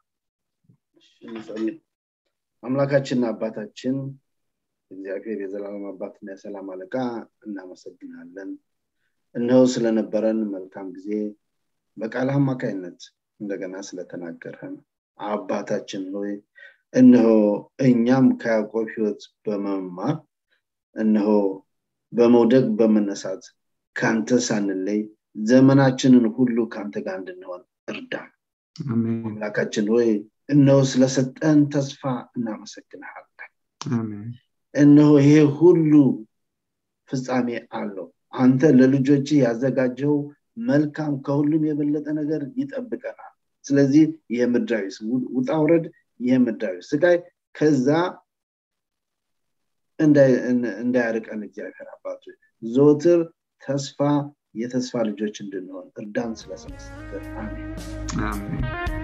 አምላካችንና አባታችን እግዚአብሔር የዘላለም አባትና የሰላም አለቃ እናመሰግናለን እነሆ ስለነበረን መልካም ጊዜ በቃል አማካይነት እንደገና ስለተናገረን አባታችን ሆይ እነሆ እኛም ከያዕቆብ ህይወት በመማር እነሆ በመውደቅ በመነሳት ከአንተ ሳንለይ ዘመናችንን ሁሉ ከአንተ ጋር እንድንሆን እርዳን አምላካችን ሆይ እነሆ ስለሰጠን ተስፋ እናመሰግንሃለን እነሆ ይሄ ሁሉ ፍጻሜ አለው አንተ ለልጆች ያዘጋጀው መልካም ከሁሉም የበለጠ ነገር ይጠብቀናል ስለዚህ ይህ ምድራዊ ውጣ ውረድ ይህ ምድራዊ ስቃይ ከዛ እንዳያርቀን እግዚአብሔር አባቱ ዘወትር ተስፋ የተስፋ ልጆች እንድንሆን እርዳን ስለሰመስገን አሜን